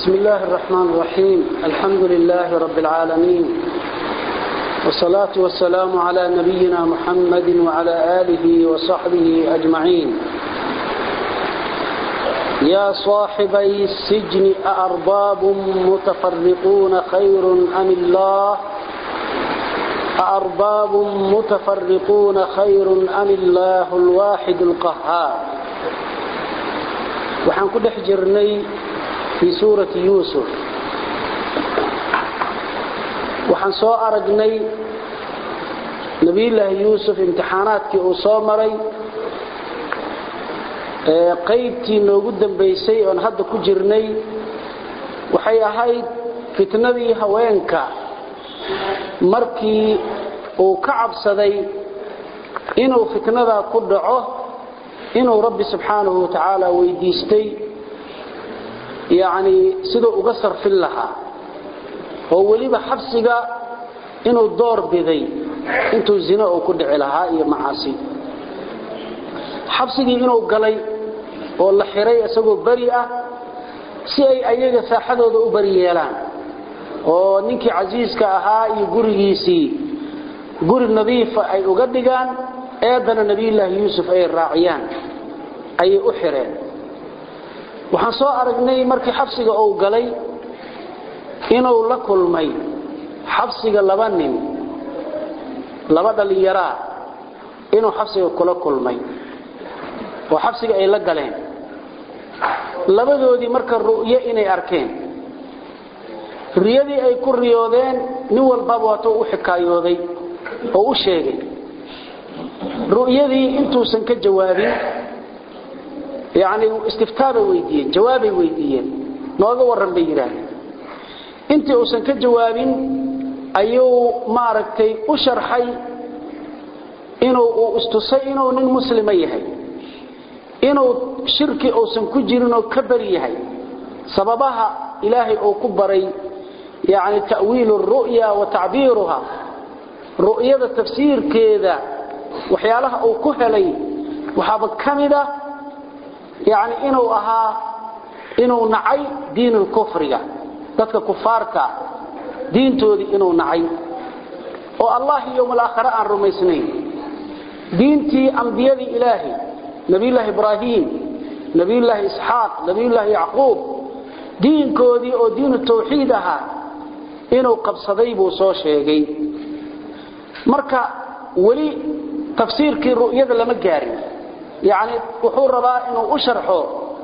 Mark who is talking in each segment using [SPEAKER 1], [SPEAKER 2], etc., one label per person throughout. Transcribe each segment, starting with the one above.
[SPEAKER 1] بسم الله الرحمن الرحيم الحمد لله رب العالمين والصلاة والسلام على نبينا محمد وعلى آله وصحبه أجمعين يا صاحبي السجن أأرباب متفرقون خير أم الله أأرباب متفرقون خير أم الله الواحد القهار وحن كل حجرني في سورة يوسف وحن سوء أرقني نبي الله يوسف امتحاناتك أصامري qaybtii noogu dambaysay oon hadda ku jirnay waxay ahayd fitnadii haweenka markii uu ka cabsaday inuu fitnadaa ku dhaco inuu rabbi subxaanahu wa tacaala weydiistay yacnii siduu uga sarfin lahaa oo weliba xabsiga inuu door biday intuu zino uu ku dhici lahaa iyo macaasi xabsigii inuu galay oo la xiray isagoo beri ah si ay ayaga saaxadooda u beri yeelaan oo ninkii casiiska ahaa iyo gurigiisii guri nadiifa ay uga dhigaan eedana nebiyullaahi yuusuf ay raaciyaan ayay u xireen waxaan soo aragnay markii xabsiga uu galay inuu la kulmay xabsiga laba nin laba dhallinyaraa inuu xabsiga kula kulmay oo xabsiga ay la galeen labadoodii marka ru'yo inay arkeen riyadii ay ku riyoodeen nin walbaba waatuu u xikaayooday oo u sheegay ru'yadii intuusan ka jawaabin yacni istiftaabay weydiiyeen jawaabay weydiiyeen nooga warran bay yidhaahdeen intii uusan ka jawaabin ayuu maaragtay u sharxay inuu uu istusay inuu nin muslima yahay inuu shirki uusan ku jirin oo ka bari yahay sababaha ilaahay uu ku baray yani ta'wiilu ru'ya wa tacbiiruha ru'yada tafsiirkeeda waxyaalaha uu ku helay waxaaba ka mida yani inuu ahaa inuu nacay diinulkufriga dadka kufaarta diintoodii inuu nacay oo allah yowmalaakhare aan rumaysnayn diintii ambiyadii ilaahay nabiyullaahi ibraahim nabiyullaahi isxaaq nabiyullaahi yacquub diinkoodii oo diinu tawxiid ahaa inuu qabsaday buu soo sheegay marka weli tafsiirkii ru'yada lama gaarin yacni wuxuu rabaa inuu u sharxo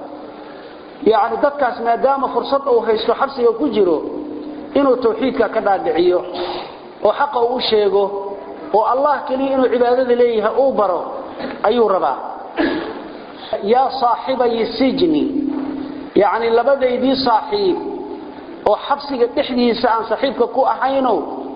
[SPEAKER 1] yacni dadkaas maadaama fursad uu haysto xabsiga ku jiro inuu tawxiidka ka dhaadhiciyo oo xaqa uu sheego oo allah keliya inuu cibaadada leeyahay uu baro ayuu rabaa yaa saaxibayi sijni yacni labadaydii saaxiib oo xabsiga dhexdiisa aan saaxiibka ku ahaynow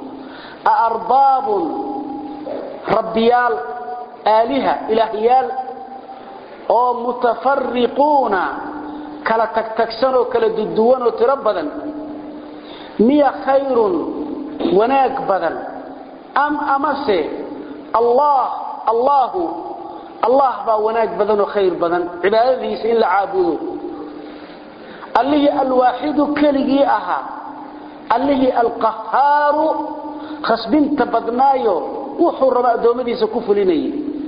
[SPEAKER 1] aarbaabun rabbiyaal aaliha ilaahyaal oo mutafariquuna kala tagtagsan oo kala duduwan oo tiro badan miya khayrun wanaag badan am amase allah allaahu allah baa wanaag badan oo khayr badan cibaadadiisa in la caabudo allihii alwaaxidu keligii ahaa allihii alqahaaru khasbinta badnaayo wuxuu raba addoommadiisa ku fulinayay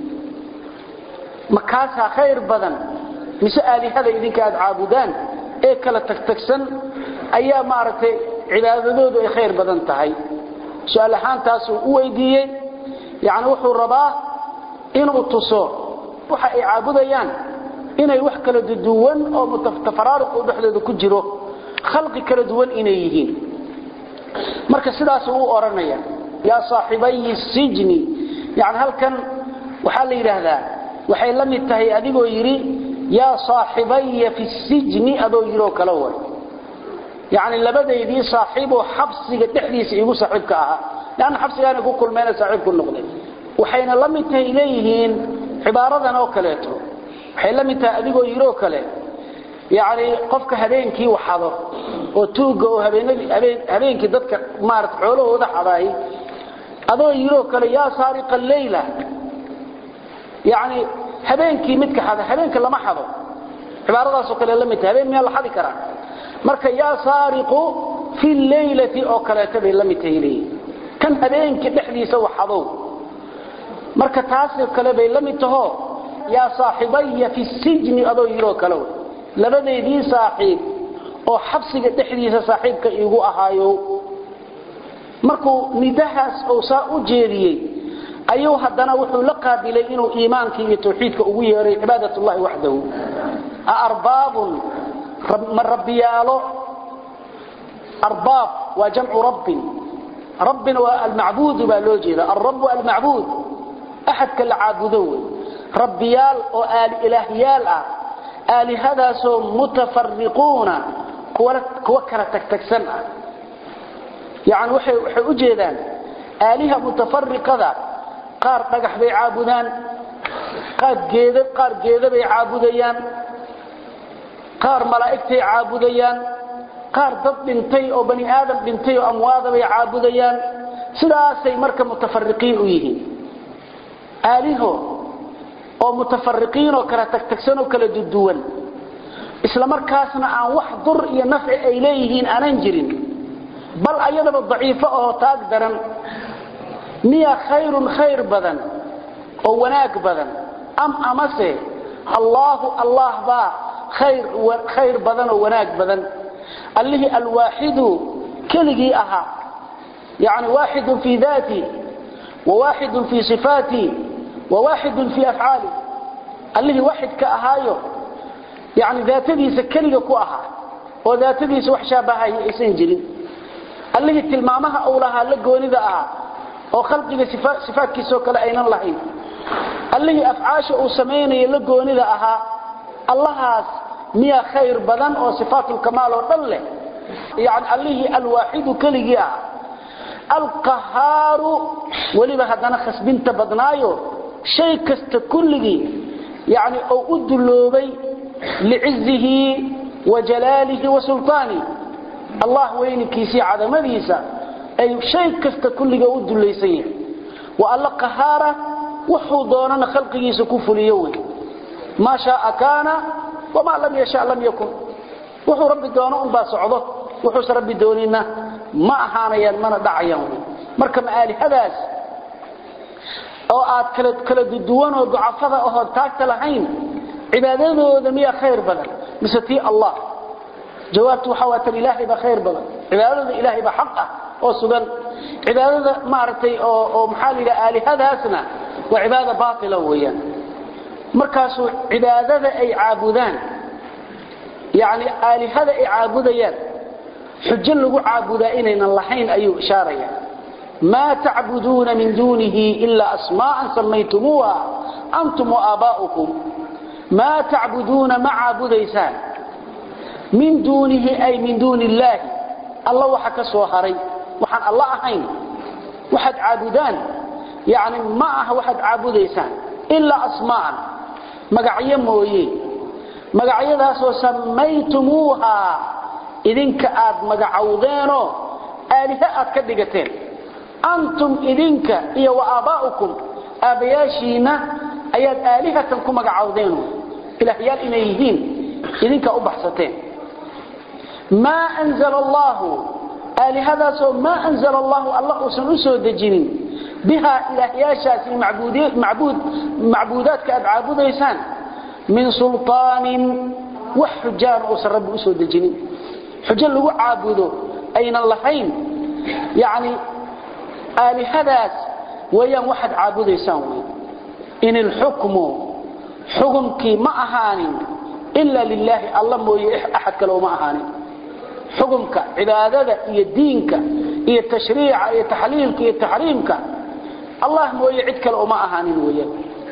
[SPEAKER 1] makaasaa khayr badan mise aalihada idinka aad caabudaan ee kala tagtagsan ayaa maaragtay cibaadadoodu ay khayr badan tahay su-aal ahaantaasuu u weydiiyey yacni wuxuu rabaa inuu tuso waxa ay caabudayaan inay wax kala duwan oo mutafaraaruq oo dhexdooda ku jiro khalqi kala duwan inay yihiin marka sidaas uu oranaya yaa saaxibayi sijni yani halkan waxaa la yidhaahdaa waxay la mid tahay adigoo yidhi yaa saaxibaya fi sijni adoo yidhoo kale way yani labadaydii saaxiiboo xabsiga dhexdiisa igu saaxiibka ahaa leanna xabsigaana ku kulmeena saaxiibku noqday waxayna la mid tahay leeyihiin cibaaradan oo kaleeto waxay la mid tahay adigoo yiroo kale yani qofka habeenkii waxado oo tuugga oo habeenkii dadka maarata xoolahooda xadaay adoo yiroo kale yaa saariqa leyla yani habeenkii midka xada habeenka lama xado cibaaradaasoo kale la mid tahay habeen miyaa la xadi karaa marka yaa saariqu fi laylati oo kaleeta bay la mid tahay leeyihin kan habeenkii dhexdiisa waxadow marka taasoo kale bay la mid taho yaa saaxibaya fi sijni adoo yiroo kale labadeedii saaxiib oo xabsiga dhexdiisa saaxiibka iigu ahaayo markuu nidahaas uu saa u jeediyey ayuu haddana wuxuu la qaabilay inuu iimaanka iyo tawxiidka ugu yeeray cibaadatullahi waxdahu aarbaabun ma rabbiyaalo arbaab waa jamcu rabbin rabbina waa almacbuudu baa loo jeeda alrabu almacbuud axadka la caabudo wey rabbiyaal oo aali ilaahyaal ah aalihadaasoo mutafariquuna kuwa kala tagtagsan ah yani waxay u jeedaan aaliha mutafariqada qaar dhagax bay caabudaan qaar geeda bay caabudayaan qaar malaa'igtay caabudayaan qaar dad dhintay oo bani aadam dhintay oo amwaada bay caabudayaan sidaasay marka mutafariqiin u yihiin aaliho oo mutafariqiin oo kala tagtagsan oo kala duduwan isla markaasna aan wax dur iyo nafci ay leeyihiin aanan jirin bal ayadaba daciifo oo taag daran miya khayrun khayr badan oo wanaag badan am amase allaahu allah baa khayr badan oo wanaag badan allihii alwaaxidu keligii ahaa yani waaxidun fii daati wawaaxidun fii sifaati wawaaxidun fii afcaali allihii waaxidka ahaayo yani daatadiisa keliga ku ahaa oo daatadiisa wax shaabahaya aysan jirin allihii tilmaamaha uu lahaa la goonida ahaa oo khalqiga sifaadkiisoo kale aynan lahayn allihii afcaasha uu samaynayo la goonida ahaa allahaas miyaa khayr badan oo sifaatulkamaal oo dhan leh yani allihii alwaaxidu keligii ah alqahaaru weliba haddana khasbinta badnaayo shay kasta kulligii yani oo u dulloobay licizihi wa jalaalihi wa sulطaani allah weyninkiisii cadamadiisa ay shay kasta kulliga u dulaysan yahay wa alla qahaara wuxuu doonana khalqigiisa ku fuliyo wey maa shaaa kaana wamaa lam yasha lam yakun wuxuu rabbi doono unbaa socdo wuxuuse rabbi doonina ma ahaanayaan mana dhacayaan wey marka maalihadaas oo aad kala duduwan oo ducafada ahood taagta lahayn cibaadadooda miyaa khayr badan mise tii allah jawaabtu waxa waa tan ilaahay baa khayr badan cibaadada ilaahay baa xaq ah oo sugan cibaadada maaragtay oo oo maxaa la yidhaha aalihadaasna waa cibaada baatila weeyaan markaasuu cibaadada ay caabudaan yacni aalihada ay caabudayaan xujo lagu caabudaa inaynan lahayn ayuu ishaaraya maa tacbuduuna min duunihi ilaa asmaa'an samaytumuuha antum waaaba'ukum maa tacbuduuna ma caabudaysaan min duunihi ay min duuni illaahi alla waxa ka soo haray waxaan alla ahayn waxaad caabudaan yani ma aha waxaad caabudaysaan ilaa asmaa'an magacyo mooye magacyadaasoo samaytumuuha idinka aad magacowdeenoo aalihe aad ka dhigateen antum idinka iyo wa aabaa'ukum aabbayaashiinna ayaad aalihatan ku magacowdeen ilaahyaal inay yihiin idinkaa u baxsateen maa anzala allaahu aalihadaasoo maa anzala allaahu alla uusan u soo dejinin bihaa ilaahyaashaasi macbuudaadka aad caabudaysaan min sulطaanin wax xujaana uusan rabbi usoo dejinin xujo lagu caabudo aynan lahayn yani aalihadaas weeyaan waxaad caabudaysaan wy in ilxukmu xukumkii ma ahaanin ila lilaahi alla mooye axad kale uma ahaanin xukumka cibaadada iyo diinka iyo tashriica iyo taxliilka iyo taxriimka allah mooye cid kale uma ahaanin weeyaan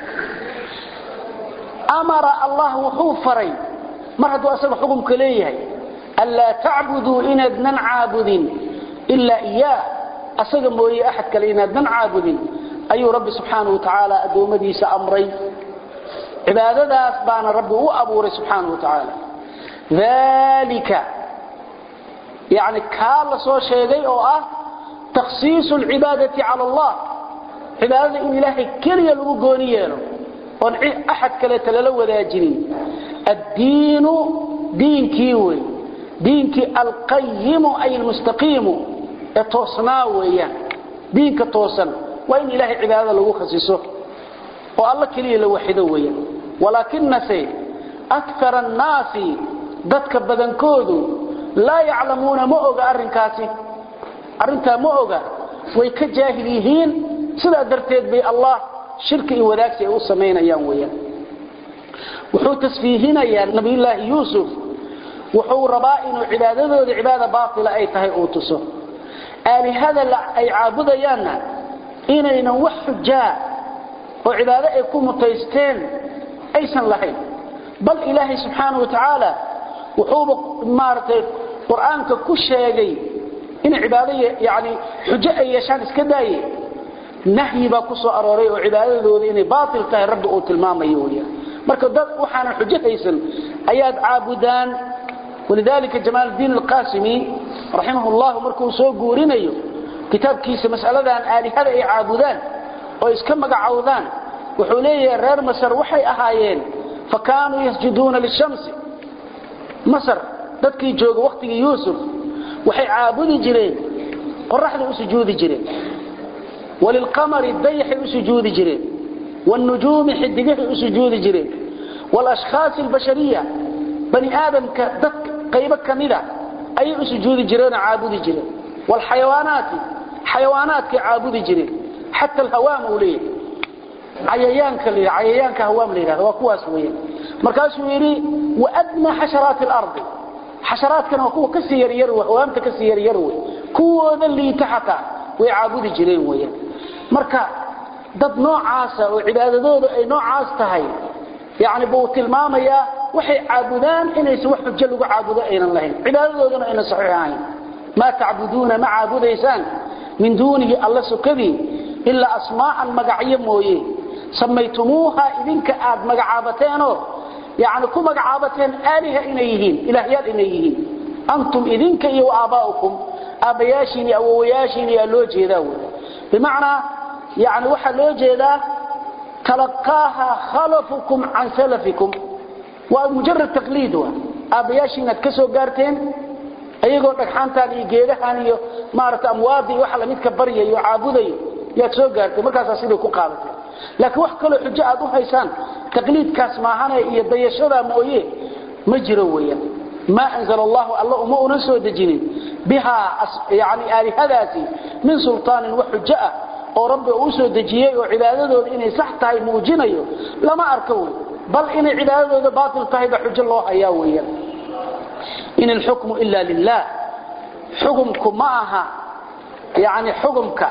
[SPEAKER 1] amara allah wuxuu faray mar hadduu asaga xukumka leeyahay anlaa tacbuduu inaadnan caabudin ilaa iyaa asaga mooye axad kale inaadnan caabudin ayuu rabbi subxaanau watacaala addoommadiisa amray cibaadadaas baana rabbi u abuuray subxaanau watacaala dalika yani kaa la soo sheegay oo ah takhsiisu alcibaadati cala allah cibaadada in ilaahay keliya lagu gooni yeelo oon axad kaleeta lala wadaajinin addiinu diinkii wey diinkii alqayimu ay almustaqiimu ee toosnaa weeyaan diinka toosan waa in ilaahay cibaadada lagu khasiso oo alla keliya la waxido weeyaan walaakinase akara annaasi dadka badankoodu laa yaclamuuna ma oga arrinkaasi arrintaa ma oga way ka jaahil yihiin sidaa darteed bay allah shirki iyo wadaagsi ay u samaynayaan weeyaan wuxuu tasfiihinayaa nabiyullaahi yuusuf wuxuu rabaa inuu cibaadadooda cibaada baatila ay tahay uu tuso aalihada ay caabudayaanna inaynan wax xujaa oo cibaado ay ku mutaysteen aysan lahayn bal ilaahay subxaana wa tacaala wuxuuba maaragtay qur-aanka ku sheegay inay cibaado yani xujo ay yeeshaan iska daaye nahyi baa ku soo arooray oo cibaadadooda inay baatil tahay rabbi uu tilmaamayo weyaan marka dad waxaanan xujo haysan ayaad caabudaan walidalika jamaal الdiin alqasimi raximah اllah markuu soo guurinayo kitaabkiisa mas'aladan aalihada ay caabudaan oo iska magacowdaan wuxuu leeyahay reer masar waxay ahaayeen fakaanuu yasjuduuna lishamsi masar dadkii jooga wakhtigii yuusuf waxay caabudi jireen qoraxday u sujuudi jireen walilqamari dayaxay u sujuudi jireen wاlnujuumi xidigahay u sujuudi jireen wاlashkhaasi اlbashariya bani aadamka dad qaybo kamida ayay u sujuudi jireenoo caabudi jireen wاlxayawaanaati xayawaanaadkay caabudi jireen xata alhawaam uu leeyahay cayayaanka la cayayaanka hawaam la yidhahdo waa kuwaas weeyaan markaasuu yidhi waadna xasharaati اlardi xasharaadkana waa kuwa kasii yaryar hawaamta kasii yaryar wey kuwooda liita xataa way caabudi jireen weeyaan marka dad noocaasa oo cibaadadooda ay noocaas tahay yani buu tilmaamayaa waxay caabudaan inaysan wax xujo lagu caabudo aynan lahayn cibaadadoodana aynan saxiix ahayn maa tacbuduuna ma caabudaysaan min duunihi alla sokadii ilaa asmaa'an magacyo mooye samaytumuuha idinka aad magacaabateenoo yani ku magacaabateen aaliha inay yihiin ilaahyaal inay yihiin antum idinka iyo aabaa'ukum aabbayaashiin iyo awowayaashiin ayaa loo jeedaa wey bimacnaa yani waxaa loo jeedaa talaqaaha khalafukum can salafikum waa mujarad taqliid wa aabbayaashiin aad ka soo gaarteen ayagoo dhagxaantaan iyo geedahan iyo maarata amwaadii waxa lamidka baryayo caabudayo yaad soo gaarteen markaasaa siday ku qaadateen laakiin wax kaloo xujo aad u haysaan taqliidkaas maahane iyo dayashadaa mooye ma jiro weeyaan maa anzala allahu alla uma unan soo dejinin bihaa yani aalihadaasi min sultaanin wax xujo ah oo rabbi uu soo dejiyey oo cibaadadooda inay sax tahay muujinayo lama arko wey bal inay cibaadadooda baatil tahay ba xujo loo hayaa weeyaan in alxukmu ila lilah xukumku ma aha yani xukumka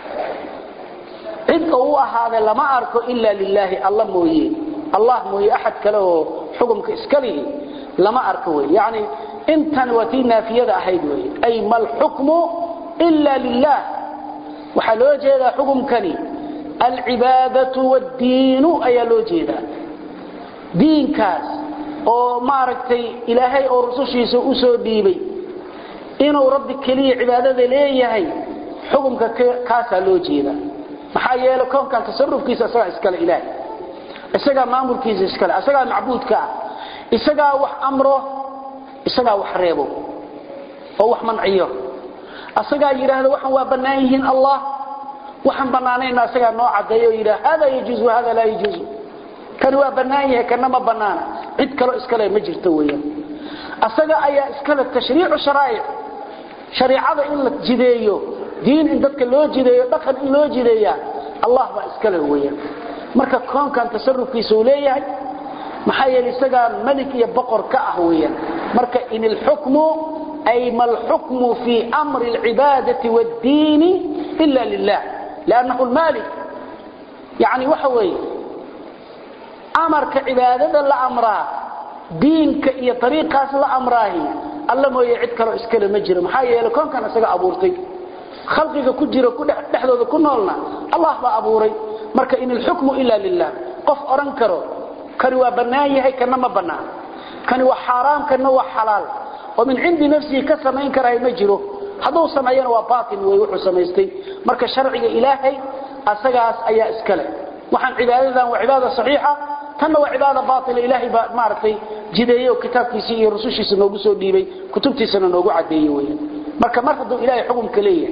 [SPEAKER 1] cid oo u ahaaday lama arko ila lilaahi alla mooye allah mooye axad kale oo xukumka iska lihi lama arko wey yani intan waa tii naafiyada ahayd wey ay ma alxukmu ila lilah waxaa loo jeedaa xukumkani alcibaadatu wاddiinu ayaa loo jeedaa diinkaas oo maaragtay ilaahay oo rusushiisa u soo dhiibay inuu rabbi keliya cibaadada leeyahay xukumka kaasaa loo jeedaa maxaa yeelay koonkan tasarufkiisa isagaa iskale ilaahay isagaa maamulkiisa iskale isagaa macbuudka ah isagaa wax amro isagaa wax reebo oo wax manciyo asagaa yidhaahda waxan waa bannaan yihiin allah waxaan bannaanayna asagaa noo caddeeyo oo yidhaha hada yajuuzu hada laa yajuuzu kani waa bannaan yahay kana ma bannaana cid kaloo iskale ma jirto weeyaan asaga ayaa iskale tashriicu sharaa'ic shariicada in la jideeyo diin in dadka loo jideeyo dhaqan in loo jideeyaa allah baa iskale weeyaan marka koonkan tasarufkiisa uu leeyahay maxaa yeelay isagaa malik iyo boqor ka ah weeyaan marka in ilxukmu ay ma alxukmu fii amri alcibaadati waaddiini ila lilah liannahu lmaalik yani waxa weeye amarka cibaadada la amraa diinka iyo ariiqaas la amraahi alla mooye cid kaloo iskale ma jiro maxaa yeelay koonkan isaga abuurtay khalqiga ku jiro dhexdooda ku noolna allah baa abuuray marka in ilxukmu ila lilah qof odhan karo kani waa bannaan yahay kana ma bannaan kani waa xaaraam kana waa xalaal oo min cindi nafsihi ka samayn karahay ma jiro hadduu sameeyana waa baatil wey wuxuu samaystay marka sharciga ilaahay asagaas ayaa iskale waxaan cibaadadan waa cibaada saxiixa tanna waa cibaada baatila ilaahay baa maaragtay jideeyo kitaabkiisii iyo rusushiisa noogu soo dhiibay kutubtiisana noogu cadeeyey weeyaan marka mar hadduu ilaahay xukumka leeyahay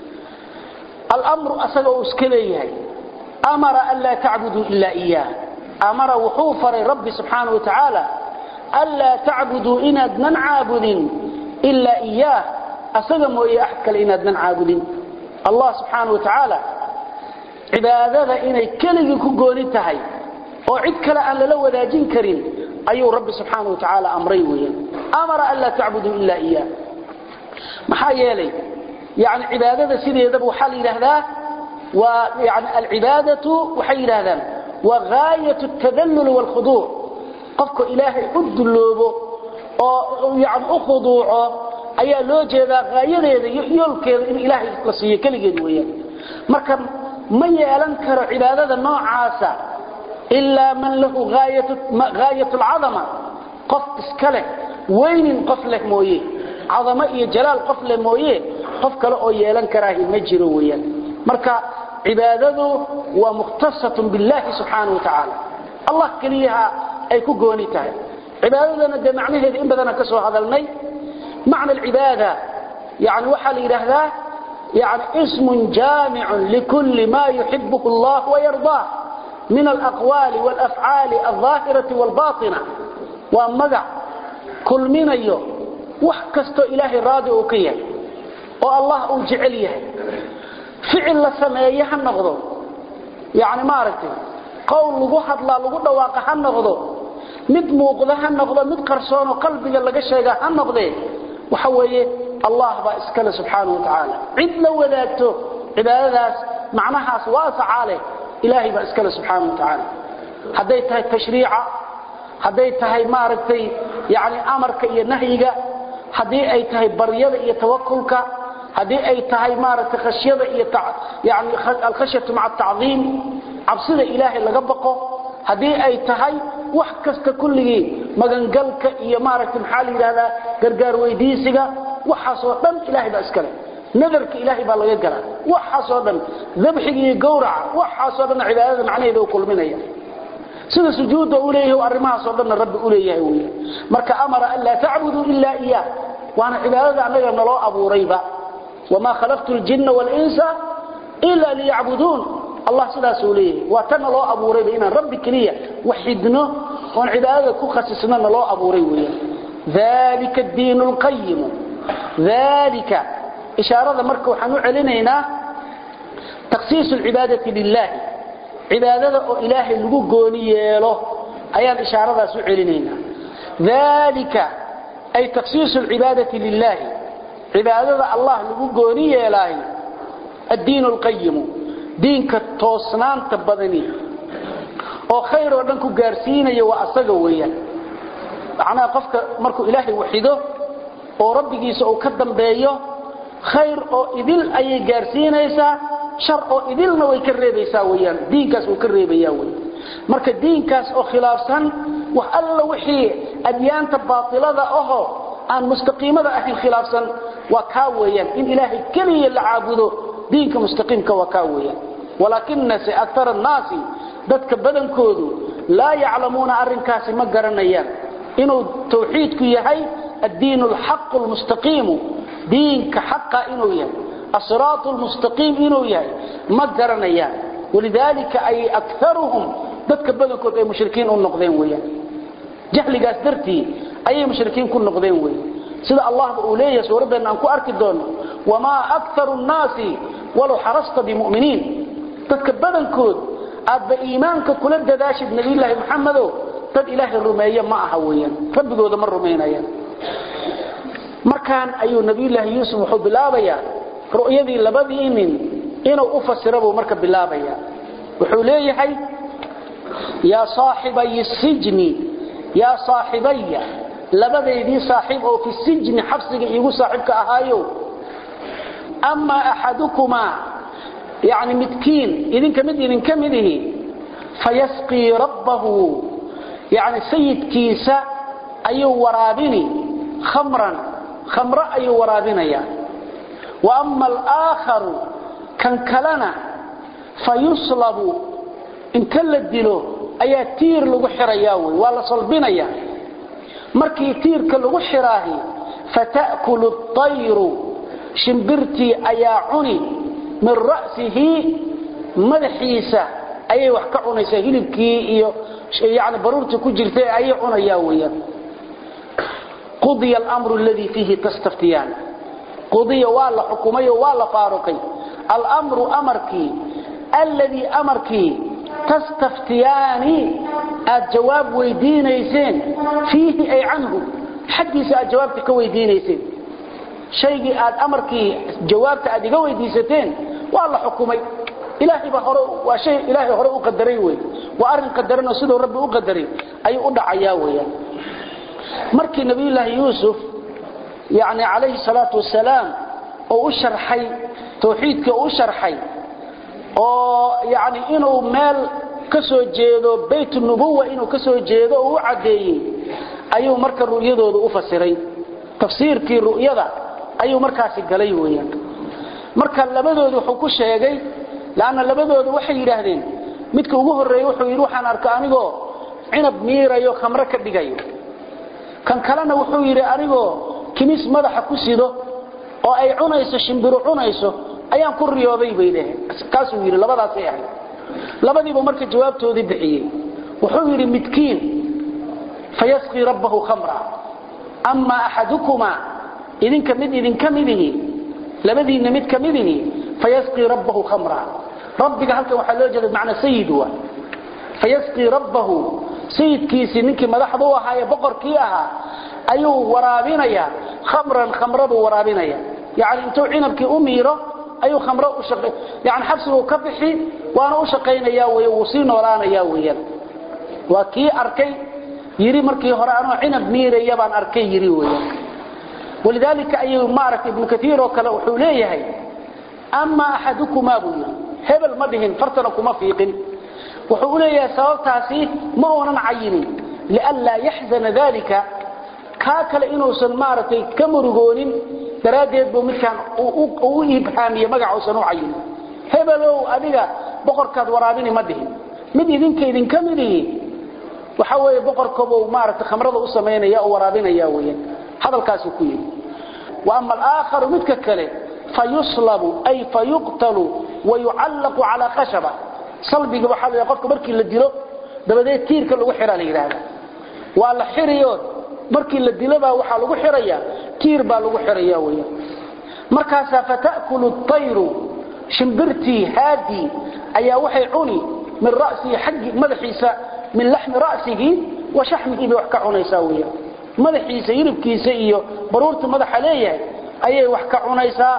[SPEAKER 1] alamru asaga uu iska leeyahay amara an laa tacbuduu ilaa iyaah amara wuxuu faray rabbi subxaana wa tacaala anlaa tacbuduu inaadnan caabudin ilaa iyaah asaga mooye axad kale inaadnan caabudin allah subxaana wa tacaala cibaadada inay keligii ku gooni tahay oo cid kale aan lala wadaajin karin ayuu rabbi subxaana wa tacaala amray weeyaan amara an laa tacbuduu ilaa iyaah maxaa yeelay yani cibaadada sideedaba waxaa la yidhaahdaa waa yani alcibaadatu waxay yidhaahdaan waa gaayat tadallul waalkhuduuc qofka ilaahay u dulloobo oo yani u khuduuco ayaa loo jeedaa gaayadeeda iyo yoolkeeda in ilaahay la siiyo keligeed weeyaan marka ma yeelan karo cibaadada noocaasa ilaa man lahu gaayat alcadama qof iska leh weynin qof leh mooye cadamo iyo jalaal qof leh mooye qof kale oo yeelan karaahi ma jiro weeyaan marka cibaadadu waa mukhtasatun billahi subxaana wa tacaala allah keliyaha ay ku gooni tahay cibaadadana dee macnaheeda in badana ka soo hadalnay macna alcibaada yani waxaa la yidhaahdaa yani ismun jaamicun likulli ma yuxibuhu allah wayardaah min alaqwaali walafcaali aldaahirati walbaatina waa magac kulminayo wax kastoo ilaahay raadi uu ka yahay oo allah uu jecel yahay ficil la sameeye ha noqdo yani maaragtay qowl lagu hadlaa lagu dhawaaqa ha noqdo mid muuqda ha noqdo mid qarsoonoo qalbiga laga sheega ha noqdee waxa weeye allah baa iskale subxaana wa tacaala cid la wadaagto cibaadadaas macnahaas waasacaa leh ilaahay baa iskale subxaana wa tacaala hadday tahay tashriica hadday tahay maaragtay yani amarka iyo nahyiga haddii ay tahay baryada iyo tawakulka haddii ay tahay maaragtay khashyada iyo yani alkhashyatu maca atacdiim cabsida ilaahay laga baqo haddii ay tahay wax kasta kulligii magangalka iyo maaragtay maxaa la yidhahdaa gargaar weydiisiga waxaasoo dhan ilaahay baa iskale nadarka ilaahay baa laga galaa waxaasoo dhan dabxiga iyo gowraca waxaasoo dhan cibaadada macnaheeda u kulminaya sida sujuudda u leeyahay arrimahaasoo dhanna rabbi u leeyahay weeye marka amara an laa tacbuduu ilaa iyaah waana cibaadada annaga naloo abuurayba wamaa khalaqtu ljinna waalinsa ila liyacbuduun allah sidaasuu leeyahay waa ta naloo abuurayba inaan rabbi keliya waxidno oon cibaadada ku khasisno naloo abuuray weeyaan dalika diin lqayimu dalika ishaarada marka waxaan u celinaynaa takhsiisu lcibaadati lilahi cibaadada oo ilaahay lagu gooni yeelo ayaan ishaaradaas u celinaynaa dalika ay takhsiisu lcibaadati lilahi cibaadada allah lagu gooni yeelaay addiin lqayimu diinka toosnaanta badani oo khayr oo dhan ku gaarsiinaya waa asaga weeyaan macnaha qofka markuu ilaahay waxido oo rabbigiisa uu ka dambeeyo khayr oo idil ayay gaarsiinaysaa shar oo idilna way ka reebaysaa weyaan diinkaas uu ka reebaya wey marka diinkaas oo khilaafsan wax alla wixii adyaanta baatilada ahoo aan mustaqiimada ahayn khilaafsan waa kaa weeyaan in ilaahay keliya la caabudo diinka mustaqiimka waa kaa weeyaan walaakinase akara annaasi dadka badankoodu laa yaclamuuna arrinkaasi ma garanayaan inuu tawxiidku yahay addiin alxaqu lmustaqiimu diinka xaqa inuu yahay asiraat lmustaqiim inuu yahay ma garanayaan walidaalika ay akaruhum dadka badankood ay mushrikiin u noqdeen weeyaan jahligaas dartii ayay mushrikiin ku noqdeen weeyaan sida allahba uu leeyahay suuraddeena aan ku arki doono wamaa akaru nnaasi walow xarasta bimuminiin dadka badankood aadba iimaanka kula dadaashid nabiyulaahi maxamedow dad ilaahay rumeeye ma aha weeyaan rabbigooda ma rumaynayaan markaan ayuu nabiyulaahi yuusuf wuxuu bilaabayaa ru'yadii labadii nin inuu u fasira buu marka bilaabaya wuxuu leeyahay yaa saaxibay sijni yaa saaxibaya labadeydii saaxiib oo fi sijni xabsiga iigu saaxiibka ahaayo amaa axadukumaa yani midkiin idinka mid idinka midihi fayasqii rabbahu yani sayidkiisa ayuu waraabini khamran khamro ayuu waraabinaya wa ama alaaakharu kan kalena fayuslabu inta la dilo ayaa tiir lagu xirayaa wey waa la salbinayaa markii tiirka lagu xiraahi fata'kulu atayru shimbirtii ayaa cuni min ra'sihi madaxiisa ayay wax ka cunaysaa hilibkii iyo yani baruurtii ku jirtay ayay cunayaa weeyaan qudiya alamru aladii fiihi tastaftiyaan qudiya waa la xukumay oo waa la faaruqay alamru amarkii alladii amarkii tastaftiyaani aad jawaab weydiinayseen fiihi ay canhu xaggiisa aad jawaabta ka weydiinayseen shaygii aad amarkii jawaabta aad iga weydiisateen waa la xukumay ilaahay ba hore waa shay ilaahay hore u qadaray wey waa arrin qadaran oo siduu rabbi u qadaray ayuu u dhacayaa weeyaan markii nabiyullaahi yuusuf yani calayhi salaatu wasalaam oo u sharxay tawxiidkii u sharxay oo yani inuu meel ka soo jeedo bayt nubuwa inuu ka soo jeedo oo u caddeeyey ayuu marka ru'yadooda u fasiray tafsiirkii ru'yada ayuu markaasi galay weeyaan marka labadooda wuxuu ku sheegay laana labadooda waxay yidhaahdeen midka ugu horreeyey wuxuu yidhi waxaan arka anigoo cinab miirayo khamro ka dhigayo kan kalena wuxuu yidhi anigoo kimis madaxa ku sido oo ay cunayso shimbiru cunayso ayaan ku riyooday bay dhaheen kaasuu yidhi labadaasay ahayd labadiiba marka jawaabtoodii bixiyey wuxuu yidhi midkiin fayasqii rabbahu khamra ama axadukumaa idinka mid idinka midihi labadiinna mid ka midihi fayasqii rabbahu khamra rabbiga halkan waxaa loo jeeda macna sayid waa fayasqii rabbahu sayidkiisii ninkii madaxda u ahaa ee boqorkii ahaa ayuu waraabinayaa khamran khamraduu waraabinaya yani intuu cinabkii u miiro ayuu khamro u shaqay yani xabsiguu ka bixi waana u shaqaynayaa wey wuu sii noolaanayaa weeyaan waa kii arkay yiri markii hore anoo cinab miiraya baan arkay yiri weeyaan walidaalika ayuu maaragtay ibnu katiir oo kale wuxuu leeyahay ama axadukumaa buu yidhi hebel ma dhihin fartana kuma fiiqin wuxuu u leeyahay sababtaasi ma uunan cayinin lianlaa yaxzana dalika kaa kale inuusan maaragtay ka murugoonin daraaddeed buu midkaan u ibhaamiye magacausan u cayinin hebelow adiga boqorkaad waraabini ma dhihin mid idinka idinka midihi waxa weeye boqorkobuu maaragtay khamrada u samaynaya oo waraabinaya weeyaan hadalkaasuu ku yidhi wa ama alaakharu midka kale fayuslabu ay fayuqtalu wayucallaqu calaa khashaba salbiga waxaa la qofka markii la dilo dabadeed tiirka lagu xiraa la yidhaahda waa la xiriyo markii la dilobaa waxaa lagu xiraya tiir baa lagu xiraya weeyaan markaasaa fata'kulu tayru shimbirtii haadii ayaa waxay cuni min ra'sihi xaggi madaxiisa min laxmi ra'sihi wa shaxmihi bay wax ka cunaysaa weeyaan madaxiisa yiribkiisa iyo baruurta madaxa leeyahay ayay wax ka cunaysaa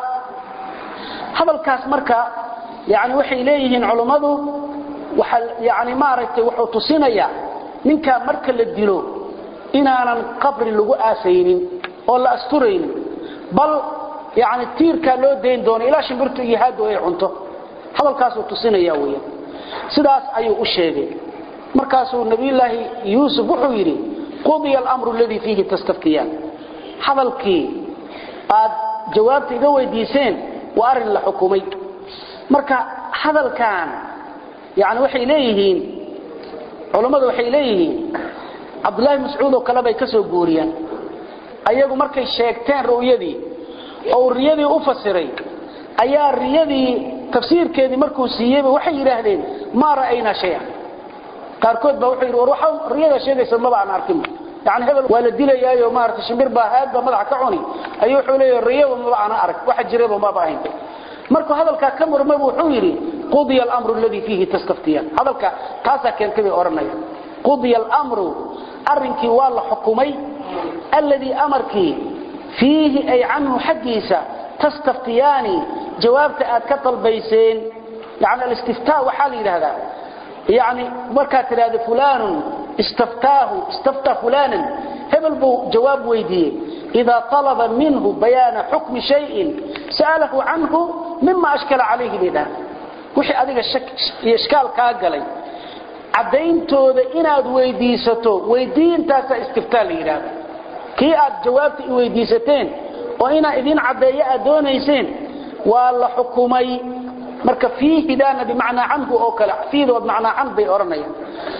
[SPEAKER 1] hadalkaas marka yani waxay leeyihiin culummadu waxa yani maaragtay wuxuu tusinayaa ninkaa marka la dilo inaanan qabri lagu aasaynin oo la asturaynin bal yani tiirkaa loo dayn doono ilaa shimbirtu iyo haadu ay cunto hadalkaasuu tusinaya weeyaan sidaas ayuu u sheegay markaasuu nabiyullaahi yuusuf wuxuu yidhi qudiya alamru aladii fiihi tastaftiyaan hadalkii aad jawaabta iga weydiiseen waa arrin la xukumay marka hadalkan yani waxay leeyihiin culammadu waxay leeyihiin cabdullaahi mascuud oo kale bay ka soo guuriyaan ayagu markay sheegteen ru'yadii oo riyadii u fasiray ayaa riyadii tafsiirkeedii markuu siiyeyba waxay yidhaahdeen maa ra'aynaa shaya qaarkood baa wuxuu yidhi war waxa riyada sheegaysa maba aan arkin yani hebel waa la dilayaayo maarata shimbir baa haad baa madaxa ka cuni ayuu wuxuu leeyahay riyaba maba aan arag waxa jiraba maba ahayn markuu hadalkaa ka murmay wuxuu yidhi qudiya alamru aladii fiihi tastaftiyaan hadalka taasaa keentay bay odhanaya qudiya alamru arrinkii waa la xukumay alladii amarkii fiihi ay canhu xaggiisa tastaftiyaani jawaabta aad ka dalbayseen yani alistiftaa waxaa la yidhaahdaa yani markaad tidhahdo fulanun istaftaahu istaftaa fulanan hebel buu jawaab weydiiyey idaa alaba minhu bayaana xukmi shayin sa'alahu canhu mima ashkala calayhi bay dhaha wixii adiga iyo ishkaal kaa galay caddayntooda inaad weydiisato weydiintaasaa istiftaa la yidhaahda kii aad jawaabta i weydiisateen oo inaa idin caddeeyo aad doonayseen waa la xukumay marka fiihidaana bimacnaa canhu oo kale fiidood macnaa can bay odhanayaan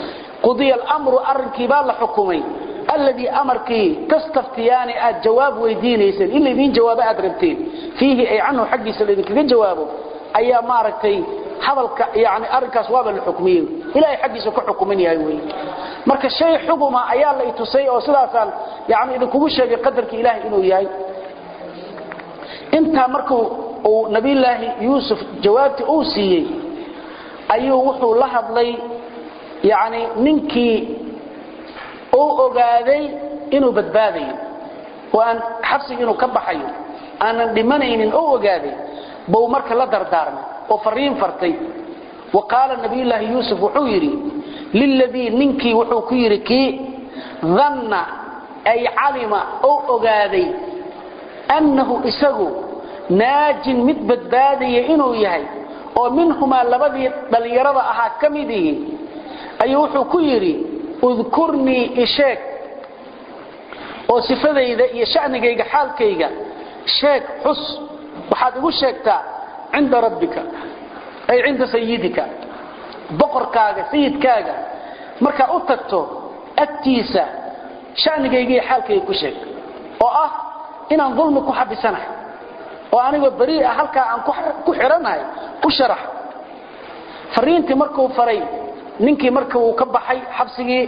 [SPEAKER 1] qudiya alamru arrinkii baa la xukumay alladii amarkii tastaftiyaani aad jawaab weydiinayseen in laydiin jawaabo aad rabteen fiihi ay canhu xaggiisa laydinkaga jawaabo ayaa maaragtay hadalka yani arrinkaas waaba la xukmiyey ilahay xaggiisa ka xukuman yahay wey marka shay xuguma ayaa la itusay oo sidaasaan yani idinkugu sheegay qadarka ilaahay inuu yahay intaa markuu uu nabiyulaahi yuusuf jawaabtii uu siiyey ayuu wuxuu la hadlay yani ninkii uu ogaaday inuu badbaadayo oo aan xabsiga inuu ka baxayo aanan dhimanaynin oo ogaaday buu marka la dardaarmay oo fariin fartay wa qaala nabiyulaahi yuusuf wuxuu yidhi liladii ninkii wuxuu ku yidhi kii danna ay calima oo ogaaday annahu isagu naajin mid badbaadaya inuu yahay oo minhumaa labadii dhallinyarada ahaa ka mid ihi ayuu wuxuu ku yidhi udkurnii isheeg oo sifadayda iyo shanigayga xaalkayga sheeg xus waxaad igu sheegtaa cinda rabbika ay cinda sayidika boqorkaaga sayidkaaga markaa u tagto agtiisa shanigayga iyo xaalkayga ku sheeg oo ah inaan dulmi ku xabisanahay oo anigoo beri ah halkaa aan ku xiranahay u sharax fariintii markuu faray ninkii marka uu ka baxay xabsigii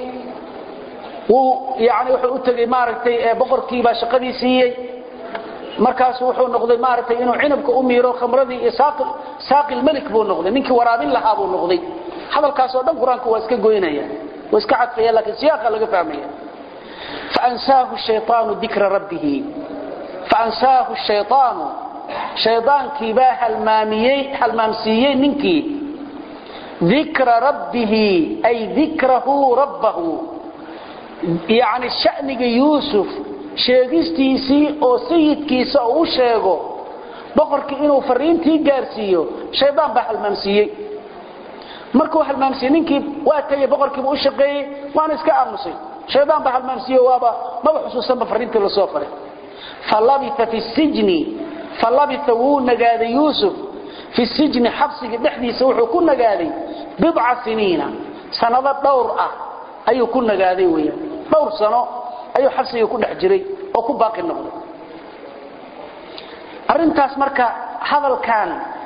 [SPEAKER 1] wuu yani wuxuu u tegey maaragtay boqorkii baa shaqadii siiyey markaasu wuxuu noqday maaragtay inuu cinabka u miiro khamradii iyo saaqil malik buu noqday ninkii waraabin lahaa buu noqday hadalkaasoo dhan qur-aanka waa iska goynaya waa iska cadfaya laakiin siyaaqa laga fahmaya faansaahu shayaanu dikra rabbihi faansaahu shayaanu shaydaankii baa halmaamiyey halmaamsiiyey ninkii dikra rabbihi ay dikrahu rabbahu yani shaniga yuusuf sheegistiisii oo sayidkiisa uu u sheego boqorkii inuu fariintii gaarsiiyo shaydaan baa halmaamsiiyey markuu halmaamsiiyey ninkii waa tegey boqorkiiba u shaqeeyey waana iska aamusay shaydaan baa halmaamsiiye waaba maba xusuusanba fariintii lasoo faray falabia fi sijni falabia wuu nagaaday yuusuf fi sijni xabsigii dhexdiisa wuxuu ku nagaaday bidca siniina sanado dhowr ah ayuu ku nagaaday weyan dhowr sano ayuu xabsigii ku dhex jiray oo ku baaqi noqday arrintaas marka hadalkan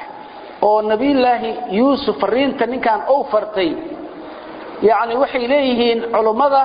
[SPEAKER 1] oo nabiyulaahi yuusuf fariinta ninkan ou fartay yani waxay leeyihiin culummada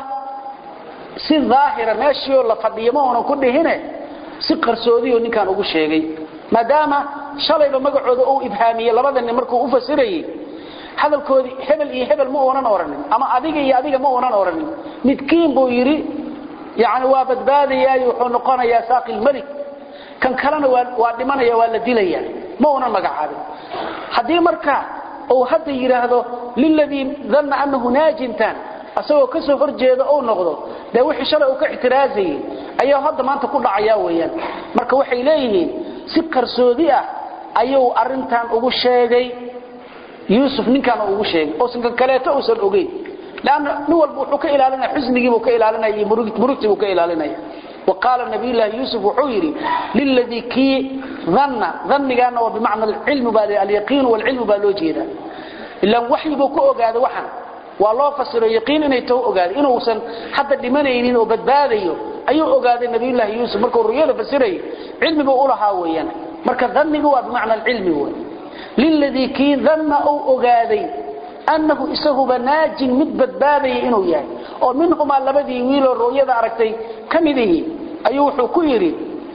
[SPEAKER 1] si daahira meeshiioo la fadhiyo ma uunan ku dhihine si qarsoodiyo ninkan ugu sheegay maadaama shalayba magacooda uu ibhaamiyey labada nin markuu u fasirayey hadalkoodii hebel iyo hebel ma uunan oranin ama adiga iyo adiga ma uunan oranin midkiin buu yidhi yani waa badbaadayaay wuxuu noqonayaa saaqil malik kan kalena waa dhimanaya waa la dilaya ma uunan magacaabin haddii marka uu hadda yidhaahdo liladii danna anahu naajintan asagoo ka soo hor jeeda uu noqdo dee wixii shalay uu ka ictiraazayey ayaa hadda maanta ku dhacaya weeyaan marka waxay leeyihiin si qarsoodi ah ayuu arintan ugu sheegay yuusuf ninkan ugu sheegay oosan kan kaleeto uusan ogeyn lanna nin walba wuxuu ka ilaalinaya xusnigiibuu ka ilaalinaya iyo murugtiibuu ka ilaalinaya wa qaala nabiyullaahi yuusuf wuxuu yidhi liladii kii danna dannigaana waa bimacna alcilmu baa alyaqiinu walcilmu baa loo jeedaa ilaan waxyi buu ku ogaaday waxan waa loo fasiro yaqiin inay taho ogaaday inuusan hadda dhimanaynin oo badbaadayo ayuu ogaaday nabiyullaahi yuusuf markuu ruyada fasirayay cilmibuu u lahaa weeyaan marka dannigu waa bimacna alcilmi wey liladii kii danna uu ogaaday annahu isaguba naajin mid badbaadaya inuu yahay oo minhumaa labadii wiiloo rooyada aragtay ka midihi ayuu wuxuu ku yidhi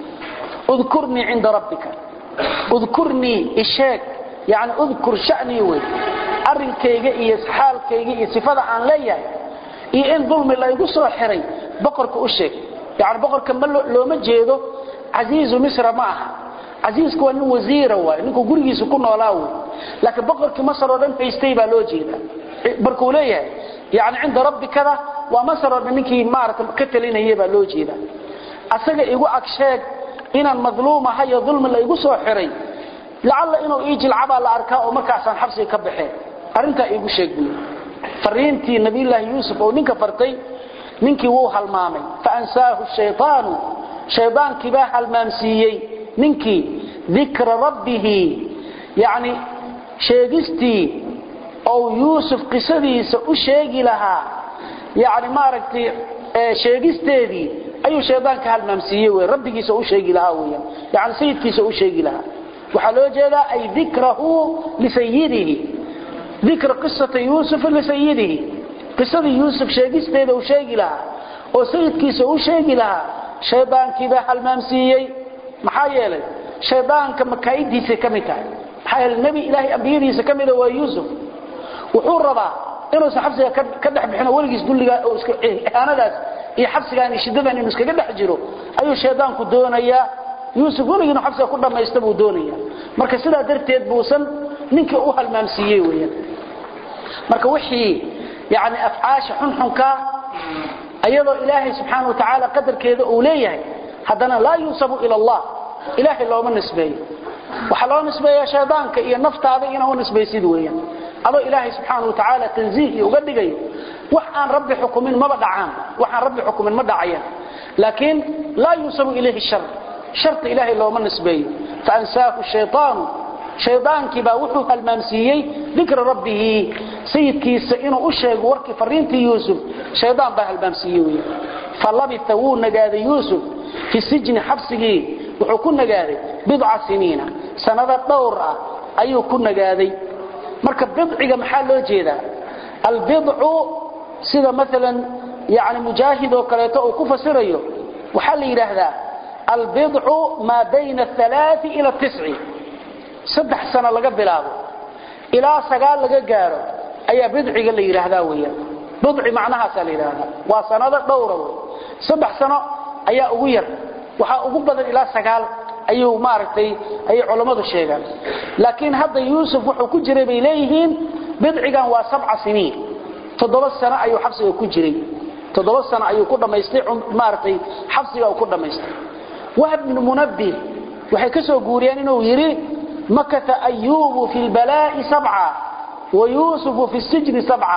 [SPEAKER 1] udkurnii cinda rabbika udkurnii isheeg yani udkur shanii wey arrinkayga iyo xaalkayga iyo sifada aan leeyahay iyo in dulmi laygu soo xiray boqorka u sheeg yani boqorka ma looma jeedo casiizu misra ma aha casiisku waa nin wasiira waay ninkuu gurigiisa ku noolaa wey laakiin boqorkii masar oo dhan haystay baa loo jeeda markuu leeyahay yani cinda rabbikada waa masar oo dhan ninkii maarata ka talinaya baa loo jeeda asaga igu ag sheeg inaan madluum ahay oo dulmi la igu soo xiray lacalla inuu ii jilcabaa la arkaa oo markaasaan xabsiga ka baxeen arrintaa iigu sheeg buy fariintii nabiyulaahi yuusuf oo ninka fartay ninkii wuu halmaamay faansaahu shayaanu shaydaankii baa halmaamsiiyey ninkii dikra rabbihi yani sheegistii ou yuusuf qisadiisa u sheegi lahaa yani maaragtay sheegisteedii ayuu shaydaanka halmaamsiiyey wey rabbigiisa u sheegi lahaa weyan yani sayidkiisa u sheegi lahaa waxaa loo jeedaa ay dikrahu lisayidihi dikra qisata yuusufa lisayidihi qisadii yuusuf sheegisteeda uu sheegi lahaa oo sayidkiisa u sheegi lahaa shaydaankiibaa halmaamsiiyey maxaa yeelay shaydaanka makaa'idiisay ka mid tahay maxaa yeelay nebi ilaahay ambiyadiisa ka mida waa yuusuf wuxuu rabaa inuusan xabsiga ka dhex bixino weligiis dulligaa ihaanadaas iyo xabsigaan iyo shiddadan inuu iskaga dhex jiro ayuu shaydaanku doonayaa yuusuf weligii inuu xabsiga ku dhammaysta buu doonaya marka sidaa darteed buusan ninkii u halmaamsiiyey weeyaan marka wixii yani afcaasha xunxunkaa ayadoo ilaahay subxaana wa tacaala qadarkeeda uu leeyahay haddana laa yunsabu ila allah ilaahay looma nisbeeyo waxaa loo nisbeeyaa shaydaanka iyo naftaada inaa u nisbaysid weeyaan adoo ilaahay subxaana wa tacaala tanziih uga dhigayo wax aan rabbi xukumin maba dhacaan wax aan rabbi xukumin ma dhacayaan laakiin laa yunsabu ilayhi shar sharta ilaahay looma nisbeeyo faansaahu shayaanu shaydaankii baa wuxuu halmaamsiiyey dikra rabbihi sayidkiisa inuu u sheego warkii fariintii yuusuf shaydaan baa halmaamsiiyey wey falabita wuu nagaaday yuusuf fi sijni xabsigii wuxuu ku nagaaday bidca siniina sanado dhowr ah ayuu ku nagaaday marka bidciga maxaa loo jeedaa albidcu sida maalan yani mujaahid oo kaleeto uu ku fasirayo waxaa la yidhaahdaa albidcu maa bayna alaai ila tisci saddex sano laga bilaabo ilaa sagaal laga gaaro ayaa bidciga la yidhaahdaa weyaan bidci macnahaasaa la yidhaahdaa waa sanado dhowra wey saddex sano ayaa ugu yar waxaa ugu badan ilaa sagaal ayuu maaragtay ayay culammadu sheegaan laakiin hadda yuusuf wuxuu ku jiray bay leeyihiin bidcigan waa sabca siniin toddoba sano ayuu xabsiga ku jiray toddoba sano ayuu ku dhammaystay maaragtay xabsiga uu ku dhammaystay wahb bnu munabbih waxay ka soo guuriyeen inuu yidhi makata ayuubu fi lbalaa'i sabca wa yuusufu fi sijni sabca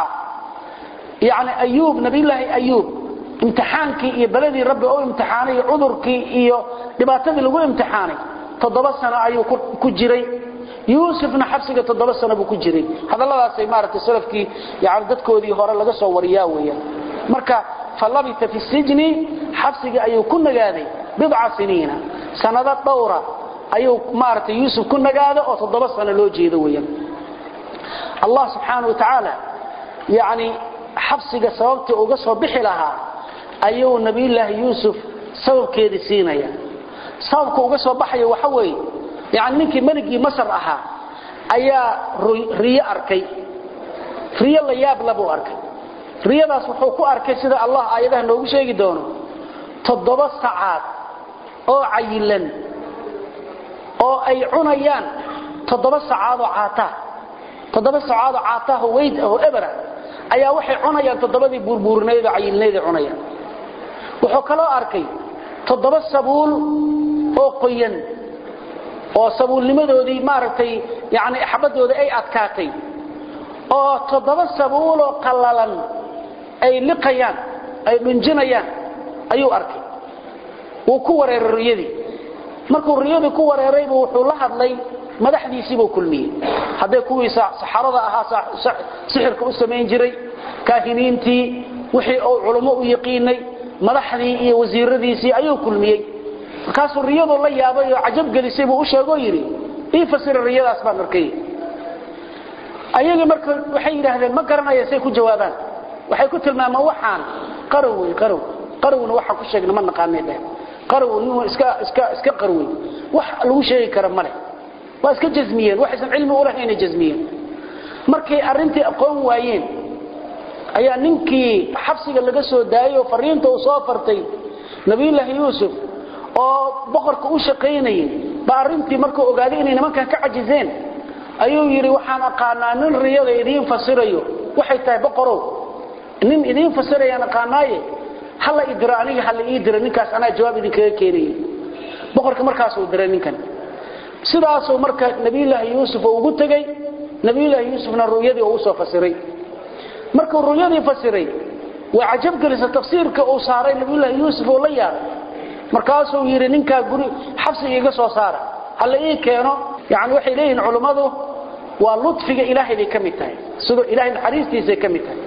[SPEAKER 1] yani ayuub nabiyullaahi ayuub imtixaankii iyo beladii rabbi u imtixaanay iyo cudurkii iyo dhibaatadii lagu imtixaanay toddoba sano ayuu ku jiray yuusufna xabsiga toddoba sano buu ku jiray hadalladaasay maaragtay salafkii yani dadkoodii hore laga soo wariyaa weeyaan marka falabita fi sijni xabsigii ayuu ku nagaaday bidca siniina sanado dhowra ayuu maaragtay yuusuf ku nagaada oo toddoba sano loo jeedo weeyaan allah subxaana wa tacaala yani xabsiga sababtii uga soo bixi lahaa ayuu nabiyullaahi yuusuf sababkeedii siinaya sababka uga soo baxaya waxa weeye yani ninkii meligii masar ahaa ayaa riyo arkay riyo la yaab labuu arkay riyadaas wuxuu ku arkay sida allah aayadaha noogu sheegi doono toddoba sacaad oo cayilan oo ay cunayaan toddoba sacaadoo caataa toddoba sacaadoo caataahoo weyd ahoo ebera ayaa waxay cunayaan toddobadii buurbuurinaydoo cayilnayday cunayaan wuxuu kaloo arkay toddoba sabuul oo qoyan oo sabuulnimadoodii maaragtay yani xabadooda ay adkaatay oo toddoba sabuuloo qallalan ay liqayaan ay dhunjinayaan ayuu arkay wuu ku wareeray riyadii markuu riyadii ku wareeraybu wuxuu la hadlay madaxdiisiibuu kulmiyey hadday kuwii saxarada ahaa sixirka u samayn jiray kaahiniintii wixii uu culummo u yaqiinay madaxdii iyo wasiiradiisii ayuu kulmiyey markaasuu riyaduu la yaabay oo cajab gelisay buu u sheegoo yidhi ii fasira riyadaas baan arkay ayagii marka waxay yidhaahdeen ma garanaya say ku jawaabaan waxay ku tilmaamaan waxaan qarow wey qarow qarowna waxaan ku sheegna ma naqaanay dheh qarow nin iska iska iska qarwey wax lagu sheegi kara male waa iska jazmiyeen waxaysan cilmi u lahayn jazmiyeen markay arrintii aqoon waayeen ayaa ninkii xabsiga laga soo daayay oo fariinta uu soo fartay nabiyullaahi yuusuf oo boqorka u shaqaynayay baa arrintii markuu ogaaday inay nimankan ka cajizeen ayuu yidhi waxaan aqaanaa nin riyada idiin fasirayo waxay tahay boqorow nin idiin fasirayaan aqaanaaye hala idiro aniga hala ii diro ninkaas anaa jawaab idinkaga keenaya boqorka markaasuu diray ninkan sidaasuu marka nabiyullaahi yuusuf oo ugu tegey nabiyullaahi yuusufna ru'yadii oo usoo fasiray markuu ru'yadii fasiray waa cajab gelisa tafsiirka uu saaray nabiyullaahi yuusuf oo la yaabay markaasuu yidhi ninkaa guri xabsiga iga soo saara hala ii keeno yani waxay leeyihiin culummadu waa ludfiga ilaahay bay ka mid tahay sidoo ilaahay naxariistiisay ka mid tahay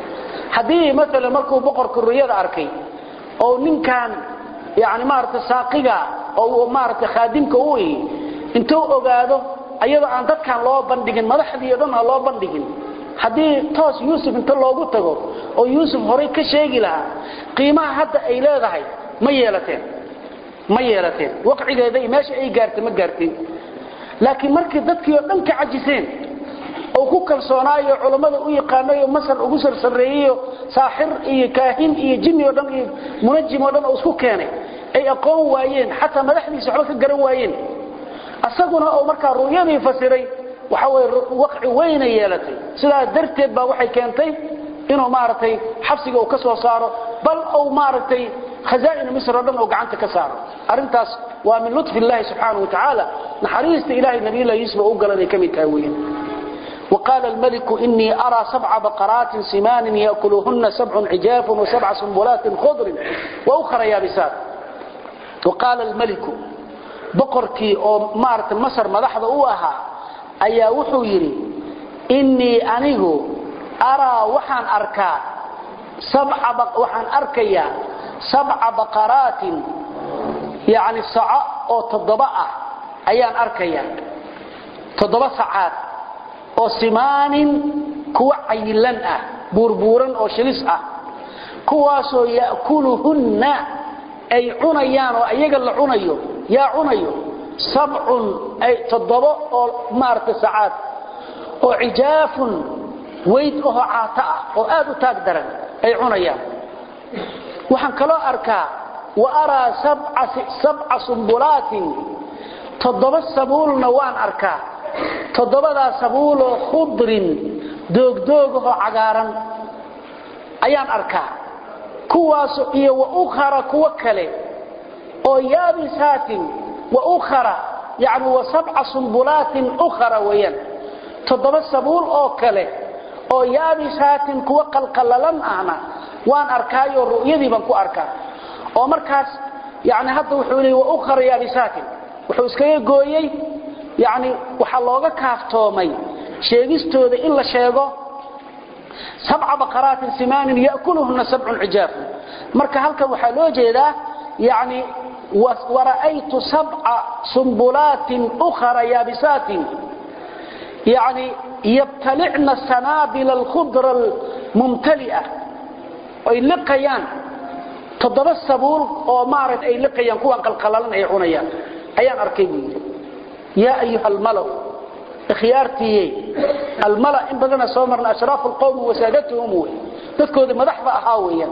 [SPEAKER 1] haddii maalan markuu boqorka ruyada arkay oo ninkan yani maaragtay saaqiga oo maaragtay khaadimka u ihi intuu ogaado ayadoo aan dadkan loo bandhigin madaxdii o dhan aan loo bandhigin haddii toos yuusuf inta loogu tago oo yuusuf horay ka sheegi lahaa qiimaha hadda ay leedahay ma yeelateen ma yeelateen waqcigeeda iyo meesha ay gaartay ma gaartin laakiin markii dadkii oo dhan ka cajiseen oo ku kalsoonaayo culammada u yaqaanayo masar ugu sarsareeyeyo saaxir iyo kaahin iyo jinni oo dhan iyo munajim oo dhan oo isku keenay ay aqoon waayeen xataa madaxdiisa waxba ka garan waayeen asaguna oo markaa ru'yadii fasiray waxa way waqci weyna yeelatay sidaa darteed baa waxay keentay inuu maaragtay xabsiga uu ka soo saaro bal uu maaragtay khazaa'in misr oo dhan oo gacanta ka saaro arrintaas waa min lutfi illaahi subxaanahu watacaala naxariista ilaahay nabiyullahi yuusuf u galanay ka mid tahay weeyaan وقال الملك إني أرى سبع بقرات سمان يأكلهن سبع عجاف وسبع سنبلات خضر وأخرى يابسات وقال الملك بقركي أو مارت مصر مدحض أوها أيا وحو يري إني أنيه أرى وحان أركا سبع بق وحان أركيا سبع بقرات يعني سعاء أو تضباء أيان أركيا تضباء ساعات oo simaanin kuwa cayilan ah buurbuuran oo shilis ah kuwaasoo ya'kuluhunna ay cunayaan oo ayaga la cunayo yaa cunayo sabcun ay toddobo oo maaragtay sacaad oo cijaafun weyd ahoo caata ah oo aad u taag daran ay cunayaan waxaan kaloo arkaa wa araa sabca sumbulaatin toddoba sabuulna waan arkaa toddobadaa sabuuloo khudrin doogdoogahoo cagaaran ayaan arkaa kuwaaso iyo wa ukhara kuwo kale oo yaabisaatin wa ukhara yani wa sabca sumbulaatin ukhara weeyaan toddoba sabuul oo kale oo yaabisaatin kuwo qalqallalan ahna waan arkaayo ru'yadii baan ku arkaa oo markaas yani hadda wuxuu leeyay wa ukhara yaabisaatin wuxuu iskaga gooyey yani waxaa looga kaaftoomay sheegistooda in la sheego sabca baqaraatin simaanin ya'kuluhunna sabcun cijaafun marka halkan waxaa loo jeedaa yani wara'aytu sabca sumbulaatin ukhara yaabisaatin yani yabtalicna sanaabila alkhudra almumtali'a ay liqayaan toddoba sabuul oo maaragta ay liqayaan kuwan qalqalalan ay cunayaan ayaan arkay buu yidhi يا أيها الملأ اخيارتي الملأ إن بدنا سومرنا أشراف القوم وسادتهم تذكر مدحضة أحاويا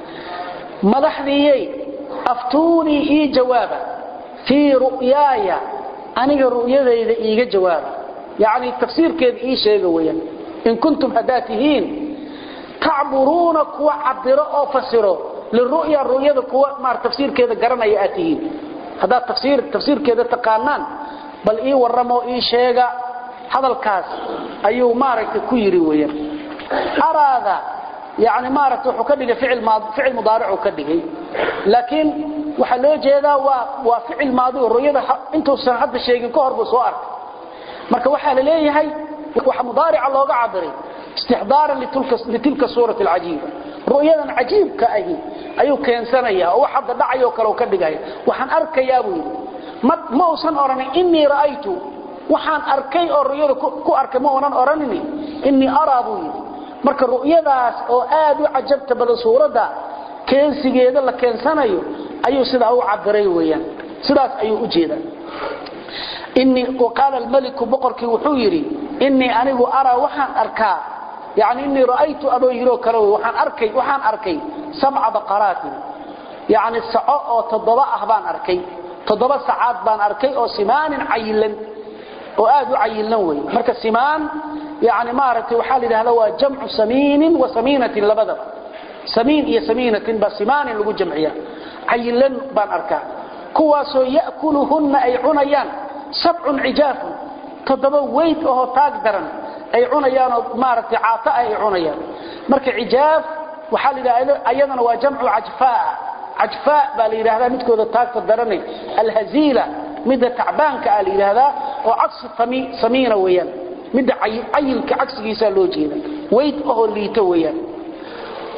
[SPEAKER 1] مدحذي أفتوني إي جوابا في رؤياي أنا رؤيا إذا إيجا جوابا يعني التفسير كذا إي شيء ويا إن كنتم هداتهين تعبرون كوا عبروا فسروا للرؤيا الرؤيا كوا مع تفسير كذا قرنا يأتيين هذا التفسير تفسير كذا تقانان bal ii warramo ii sheega hadalkaas ayuu maaragtay ku yiri weeyaan araada yani maaragtay wuxuu ka dhigay ficil maadi ficil mudaaric uu ka dhigay laakiin waxa loo jeedaa waa waa ficil maadi oo ruyada intuu san hadda sheegin ka hor buu soo arkay marka waxa la leeyahay waxa mudaaric looga cabiray istixdaaran litilka litilka suurati alajiba ru'yadan ajiibka ahi ayuu keensanaya oo waxa dhacayo kale ka dhigay waxaan arkayaa buu yiri ma uusan oranin inii ra'aytu waxaan arkay oo ru'yada ku arkay ma oonan oranin inii araa buu yidhi marka ru'yadaas oo aad u cajabta badan suuradda keensigeeda la keensanayo ayuu sidaa u cabiray weeyaan sidaas ayuu u jeedaa inii waqaala almaliku boqorkii wuxuu yidhi inii anigu araa waxaan arkaa yani inii ra'aytu adoo yiroo kale waxaan arkay waxaan arkay sabca baqaraatin yani saco oo toddoba ah baan arkay toddoba sacaad baan arkay oo simaanin cayilan oo aad u cayilan wey marka simaan yani maaragtay waxaa la yidhahda waa jamcu samiinin wa samiinatin labadaba samiin iyo samiinatin baa simaanin lagu jamciya cayilan baan arkaa kuwaasoo ya'kuluhunna ay cunayaan sabcun cijaafun toddoba weyd oo taag daran ay cunayaanoo maaragtay caata ay cunayaan marka cijaaf waxaa la yidhahda ayadana waa jamcu cajfaa cajfaa baa la yidhaahdaa midkooda taagta daranay alhaziila midda tacbaanka ah la yidhaahdaa oo cagsi samiina weeyaan midda cayilka cagsigiisaa loo jeeda weyd ahoo liito weeyaan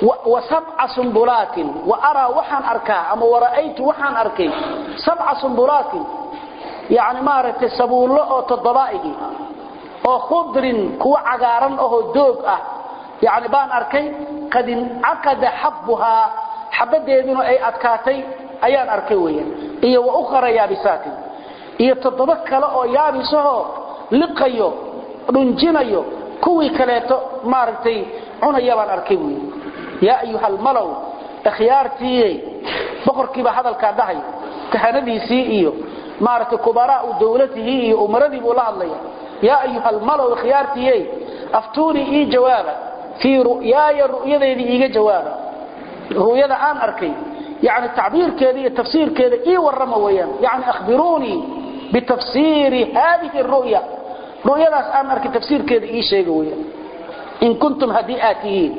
[SPEAKER 1] wa sab'a sumbulaatin wa araa waxaan arkaa ama wara'aytu waxaan arkay sab'a sumbulaatin yani maaragtay sabuullo oo toddobaaigi oo khudrin kuwa cagaaran ahoo doog ah yani baan arkay qad incaqada xabbuhaa xabadeeduna ay adkaatay ayaan arkay weeyaan iyo wa ukhra yaabisaatin iyo toddoba kale oo yaabisahoo liqayo dhunjinayo kuwii kaleeto maaragtay cunaya baan arkay buy yaa ayuha almalow ikhyaartiiyey boqorkiiba hadalkaa dhahay kahanadiisii iyo maaragtay kubaraau dawlatihi iyo umaradii buu la hadlaya yaa ayuha almalow ikhyaartiiyey aftuunii ii jawaaba fii ru'yaaya ru'yadeydii iiga jawaaba ru'yada aan arkay yani tacbiirkeeda iyo tafsiirkeeda ii warrama weeyaan yani akhbiruunii bitafsiiri haadihi ru'ya ru'yadaas aan arkay tafsiirkeeda ii sheega weeyaan in kuntum haddii aad tihiin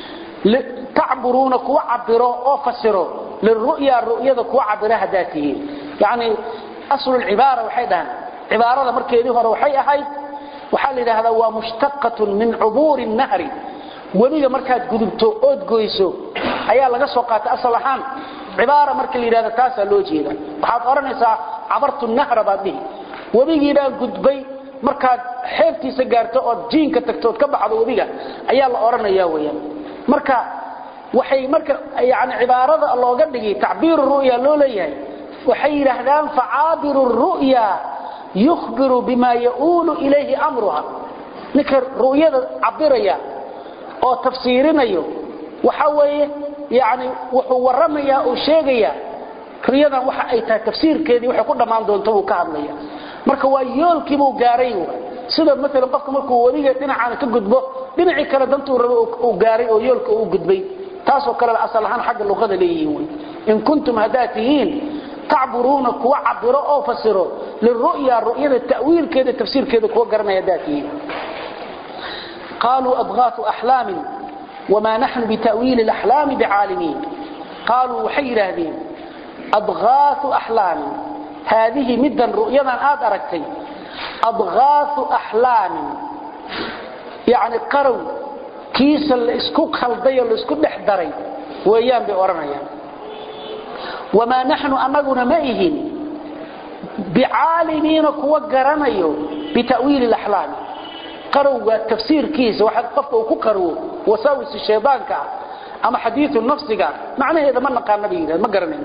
[SPEAKER 1] tacburuuna kuwa cabiro oo fasiro liru'ya ru'yada kuwa cabira haddaad tihiin yani aslulcibaara waxay dhahaan cibaarada markeedii hore waxay ahayd waxaa la yidhaahdaa waa mushtaqatun min cubuuri nahri webiga markaad gudubto ood goyso ayaa laga soo qaatay asal ahaan cibaara marka la yidhahdo taasaa loo jeeda waxaad odhanaysaa cabartu nahra baad dhihi webigiibaan gudbay markaad xeebtiisa gaarto ood jiinka tagto ood ka baxdo webiga ayaa la odhanaya weyaan marka waxay marka yani cibaarada looga dhigay tacbiiru ru'ya loo leeyahay waxay yidhaahdaan facaabiru ru'ya yukhbiru bima yauulu ilayhi amruha ninka ru'yada cabiraya oo tafsiirinayo waxa weeye yani wuxuu warramayaa uu sheegayaa riyadan waxa ay tahay tafsiirkeedii waxay ku dhammaan doonto buu ka hadlaya marka waa yoolkiibuu gaaray sida maalan qofka markuu weliga dhinacaana ka gudbo dhinacii kale dantuu rabo uu gaaray oo yoolka uu gudbay taasoo kaleba asal ahaan xagga luqada leeyihiin wy in kuntum haddaad tihiin tacburuuna kuwa cabiro oo fasiro liru'ya ru'yada ta'wiilkeeda tafsiirkeeda kuwa garanaya haddaad tihiin qaaluu adgaafu axlaamin wamaa naxnu bita'wiili alaxlaami bicaalimiin qaaluu waxay yidhaahdeen adgaafu axlaamin haadihi middan ru'yadan aad aragtay adgaafu axlaamin yacni qarow kiisa la isku khaldayoo la isku dhex daray weeyaan bay odhanayaan wamaa naxnu annaguna ma ihin bicaalimiina kuwa garanayo bita'wiili alaxlaami qarowga tafsiirkiisa waxa qofka uu ku qarwo wasaawis shaydaanka ah ama xadiiu nafsiga macnaheeda ma naqaana bay yidhahdeen ma garanayno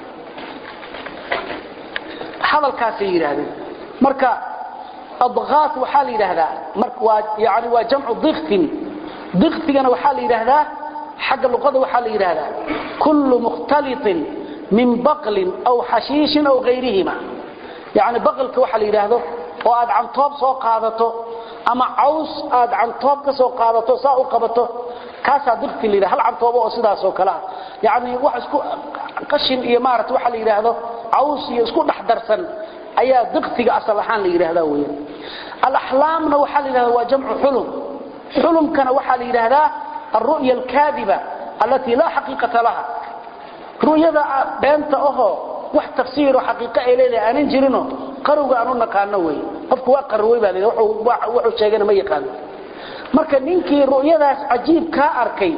[SPEAKER 1] hadalkaasay yidhaahdeen marka adqaat waxaa la yidhaahdaa waa yani waa jamcu diktin diktigana waxaa la yidhaahdaa xagga luqada waxaa la yidhaahdaa kullu mukhtaliطin min baqlin aw xashiishin aw gayrihima yani baqlka waxa la yidhaahdo oo aad cantoob soo qaadato ama caws aad cantoob ka soo qaadato saa u qabato kaasaa dikti la yidhahda hal cantoobo oo sidaasoo kale ah yani wax isku qashin iyo maarata waxa la yidhaahdo caws iyo isku dhex darsan ayaa diktiga asal ahaan la yidhaahdaa weyan alaxlaamna waxaa la yidhahda waa jamcu xulum xulumkana waxaa la yidhaahdaa alru'ya alkaadiba allatii laa xaqiiqata laha ru'yada beenta ahoo wax tafsiiro xaqiiqo ay leedahay aanan jirino qarowga aan u naqaano wey qofku waa qarowey baa la wuxuu sheegana ma yaqaano marka ninkii ru'yadaas cajiib kaa arkay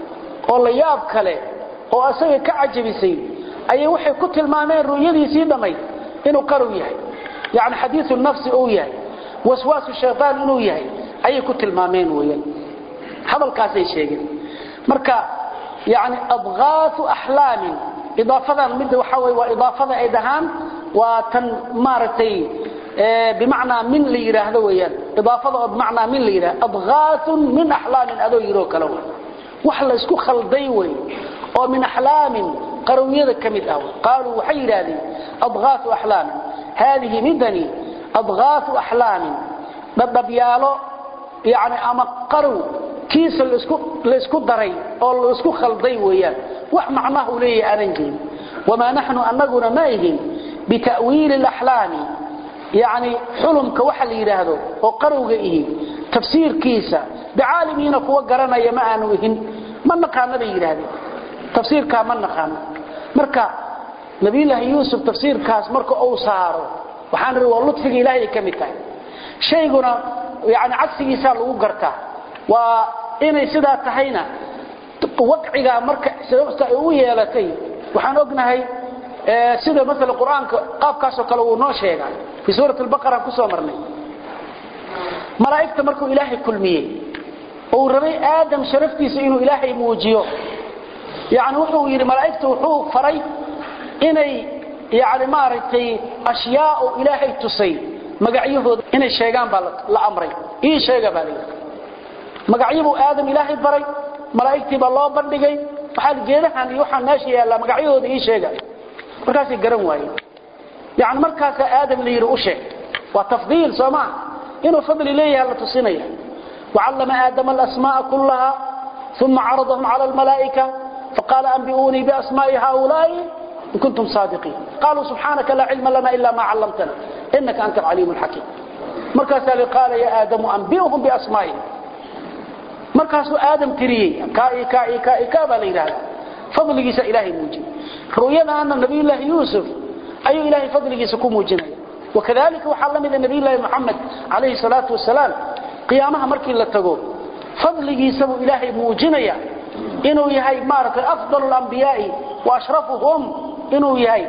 [SPEAKER 1] oo la yaab kale oo asaga ka cajabisay ayay waxay ku tilmaameen ru'yadiisii dhammayd inuu qarow yahay yani xadiiu nafsi uu yahay waswaasu shaytaan inuu yahay ayay ku tilmaameen weyan hadalkaasay sheegeen marka yani adqaatu axlaamin idaafadan midda waxa wey waa idaafada ay dhahaan waa tan maaragtay bimacnaa min la yidhaahdo weyaan idaafada oo bimacnaa min la yidhahdo adqaatun min axlaamin adoo yiroo kale wey wax la isku khalday wey oo min axlaamin qarowyada ka mid ah qaaluu waxay yidhaahdeen adqaatu axlaamin haadihi midani adqaatu axlaamin dhadhabyaalo yani ama qarow kiisa laysku daray oo laisku khalday weeyaan wax macnaha u leeyahay aanan jirin wamaa naxnu annaguna ma ihin bita'wiili alaxlaami yani xulumka waxa la yidhaahdo oo qarowga ihi tafsiirkiisa bicaalimiina kuwa garanaya ma aanu ihin ma naqaana bay yidhaahdeen tafsiirkaa ma naqaano marka nabiyulaahi yuusuf tafsiirkaas marka uu saaro waxaan ri waa ludfiga ilaahay ka mid tahay shayguna yani cagsigiisaa lagu gartaa waa inay sidaa tahayna waqciga marka sababta ay u yeelatay waxaan ognahay sida mesela quraanka qaabkaas oo kale uu noo sheegay fi suurat al-baqara ku soo marnay malaa'ikta markuu ilaahay kulmiyay oo rabay aadam sharaftiisa inuu ilaahay muujiyo yaani wuxuu yiri malaa'iktu wuxuu faray inay yaani maaragtay ashyaa ilaahay tusay magacyahooda inay sheegaan baa la amray ii sheega baa magacyadu aadam ilaahay baray malaa'iktii baa loo bandhigay waxa geedahan iyo waxa meesha yaala magacyahooda ii sheega markaas garan waayeen yaani markaas aadam la yiri u sheeg waa tafdiil soomaa inuu fadli leeyahay la tusinaya وعلم آدم الأسماء كلها ثم عرضهم على الملائكة فقال أنبئوني بأسماء هؤلاء إن كنتم صادقين قالوا سبحانك لا علم لنا إلا ما علمتنا إنك أنت العليم الحكيم مركز قال يا آدم أنبئهم بأسمائهم مركز آدم تريي كائي كائي كائي كابا لإله فضل جيس إلهي موجي رؤينا أن النبي الله يوسف أي إلهي فضل جيس كو موجنا وكذلك وحلم إذا النبي الله محمد عليه الصلاة والسلام qiyaamaha markii la tago fadligiisa buu ilaahay muujinaya inuu yahay maaragtay afdalul anbiyaai wa ashrafuhum inuu yahay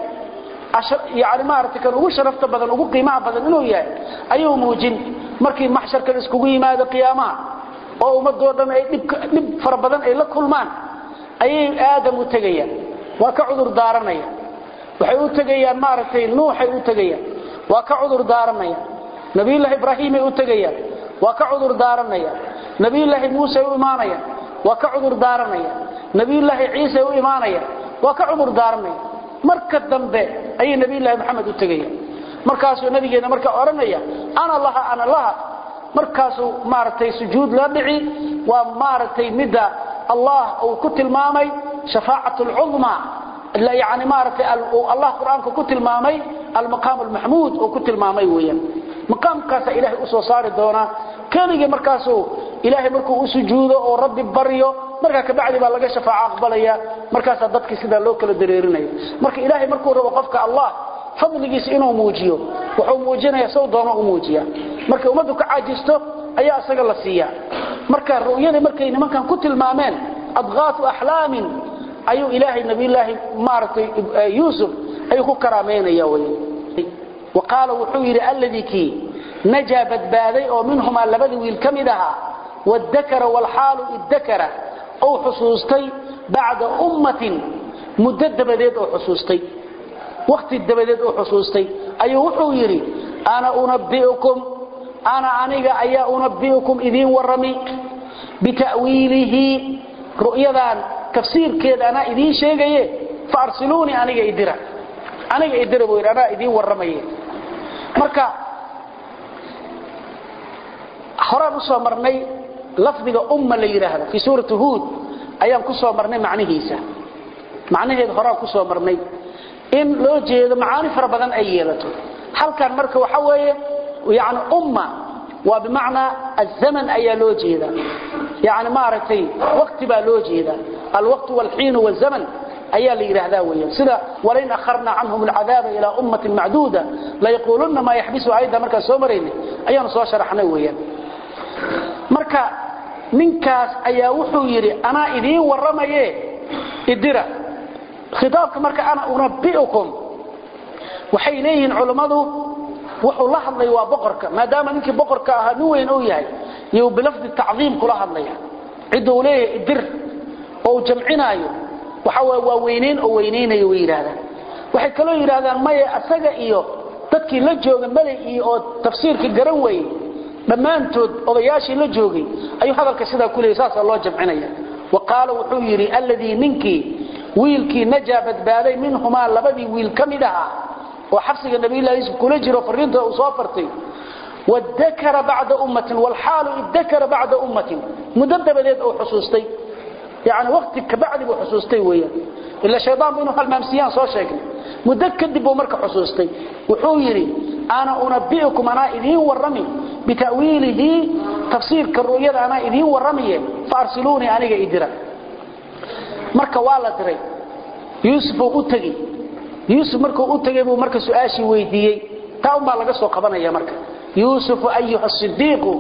[SPEAKER 1] yani maaragtay kan ugu sharafta badan ugu qiimaha badan inuu yahay ayuu muujin markii maxsharka la iskugu yimaado qiyaamaha oo ummadoo dhan ay dhib fara badan ay la kulmaan ayay aadam u tegayaan waa ka cudur daaranaya waxay u tegayaan maaragtay nuuxay u tegayaan waa ka cudur daaranaya nabiyullaahi ibraahiimay u tegayaan waa ka cudur daaranaya nabiyullaahi muuse u imaanaya waa ka cudur daaranaya nabiyullaahi ciise u imaanaya waa ka cudur daaranaya marka dambe ayay nabiyullaahi maxamed u tegaya markaasuu nabigeena marka oranaya ana laha ana laha markaasuu maaragtay sujuud la dhici waa maaragtay midda allah uu ku tilmaamay shafaacatu lcudma yani maaragtay allah qur-aanka ku tilmaamay almaqaam almaxmuud uu ku tilmaamay weeyaan maqaamkaasa ilaahay u soo saari doonaa keligii markaasuu ilaahay markuu u sujuudo oo rabbi baryo markaa kabacdi baa laga shafaaco aqbalaya markaasaa dadkii sidaa loo kala dareerinaya marka ilaahay markuu rabo qofka allah fadligiisa inuu muujiyo wuxuu muujinaya sow doono u muujiya markay ummaddu ka caajisto ayaa isaga la siiya marka ru'yadii markay nimankan ku tilmaameen adqaatu axlaamin ayuu ilaahay nabiyullaahi maaragtay yuusuf ayuu ku karaameynaya wey وقال وحير الذي كي نجا بدبادي أو منهما لبدي ويلكمدها والذكر والحال الذكر أو حصوصتي بعد أمة مدد بديد أو حصوصتي وقت الدبديد أو حصوصتي أي وحيري أنا أنبئكم أنا أنيق أي أنبئكم إذين ورمي بتأويله رؤيذان تفسير كذا أنا إذين شيء فأرسلوني أنيق إدرا aniga idira buu anaa idiin warramaye marka horaan usoo marnay lafdiga umma la yidhaahdo fii suurati huud ayaan ku soo marnay macnihiisa macnaheeda horaan ku soo marnay in loo jeedo macaani fara badan ay yeelato halkan marka waxa weeye yani umma waa bimacnaa azaman ayaa loo jeeda yani maaragtay waqti baa loo jeeda alwaqtu walxiinu walzaman ayaa la yiraahdaa weeyaan sida walayn akharna anhum al'adaba ila ummatin ma'duda la yaquluna ma yahbisu ayda marka soo marayna ayaan soo sharaxnay weeyaan marka ninkaas ayaa wuxuu yiri ana idin waramaye idira khitaabka marka ana unabbiukum waxay leeyihiin culimadu wuxuu la hadlay waa boqorka maadaama ninkii boqorka ahaa nin weyn uu yahay iyo bilafdi ta'ziim kula hadlaya ciduu leeyahay idir oo jamcinaayo waxa waa weyneyn oo weyneynayo way yiraahdaan waxay kaloo yiraahdaan maya asaga iyo dadkii la jooga malay iyo oo tafsiirka garan weeyay dhammaantood odayaashii la joogay ayuu hadalka sidaa ku leeyay saas loo jamcinaya وقال wuxuu yiri alladii ninkii wiilkii najaa badbaaday minhumaa labadii wiil ka mid ahaa oo xabsiga nabi ilaahay isku kula jiro fariinta uu soo fartay wadakara bacda ummatin walxaalu idakara bacda ummatin muddo dabadeed uu xusuustay يعني وقت كبعد بو حسوستي ويا الا شيطان بينه هالمامسيان سو شيغني مده كدب بو marka xasuustay wuxuu yiri ana unabbiukum ana idin warami bitawilihi tafsir karuyada ana idin waramiye farsiluni aniga idira marka waa la diray yusuf uu tagi yusuf markuu u tagay buu marka su'aashi weydiiyay taa uma laga soo qabanaya marka yusuf ayuha as-siddiq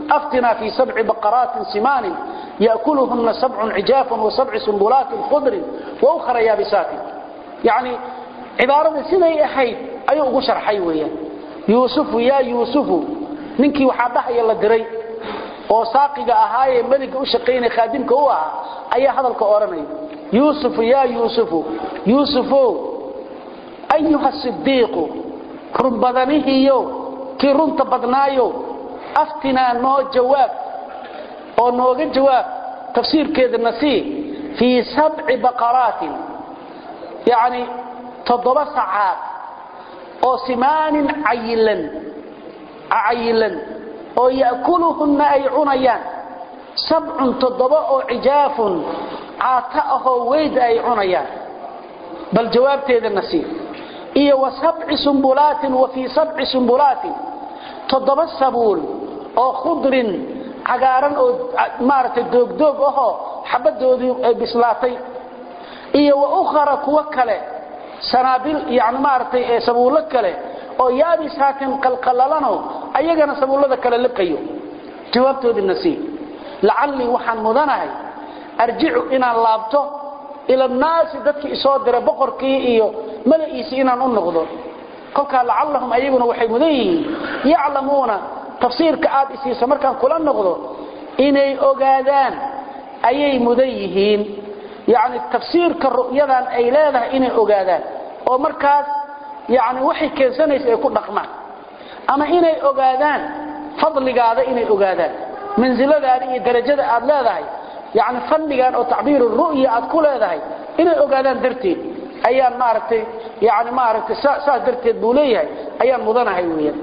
[SPEAKER 1] aftinaa fii sabci baqaraatin simaanin ya'kuluhunna sabcun cijaafun wa sabci sumbulaatin khudrin wa ukhra yaabisaatin yacni cibaarada siday ahayd ayuu ugu sharxay weeyaan yuusufu yaa yuusufu ninkii waxaa dhahaya la diray oo saaqiga ahaayee meliga u shaqaynaya khaadimka u ahaa ayaa hadalka odhanaya yuusufu yaa yuusufu yuusufow ayuha sidiiqu runbadanihiiyo kii runta badnaayo aftinaa noo jawaab oo nooga jawaab tafsiirkeedana sii fii sabci baqaraatin yacni toddoba sacaad oo simaanin cayilan cayilan oo ya'kuluhunna ay cunayaan sabcun toddoba oo cijaafun caata ahoo weyda ay cunayaan bal jawaabteedana sii iyo wa sabci sumbulaatin wa fii sabci sumbulaatin toddoba sabuul oo khudrin cagaaran oo maaragtay doogdoog ahoo xabaddoodii ay bislaatay iyo wa ukhara kuwo kale sanaabil yani maaragtay ee sabuullo kale oo yaabisaatin qalqalalano ayagana sabuullada kale liqayo jawaabtoodina sii lacallii waxaan mudanahay arjicu inaan laabto ila annaasi dadkii isoo diray boqorkii iyo mala'iisii inaan u noqdo kolkaa lacallahum ayaguna waxay mudan yihiin yaclamuuna tafsiirka aad isiisa markaan kula noqdo inay ogaadaan ayay mudan yihiin yacni tafsiirka ru'yadan ay leedahay inay ogaadaan oo markaas yacni waxay keensanaysa ay ku dhaqmaan ama inay ogaadaan fadligaada inay ogaadaan mansiladaada iyo darajada aad leedahay yacni fadligan oo tacbiiru ru'ya aad ku leedahay inay ogaadaan darteed ayaan maaragtay yani maaragtay saas darteed buu leeyahay ayaan mudanahay weeyaan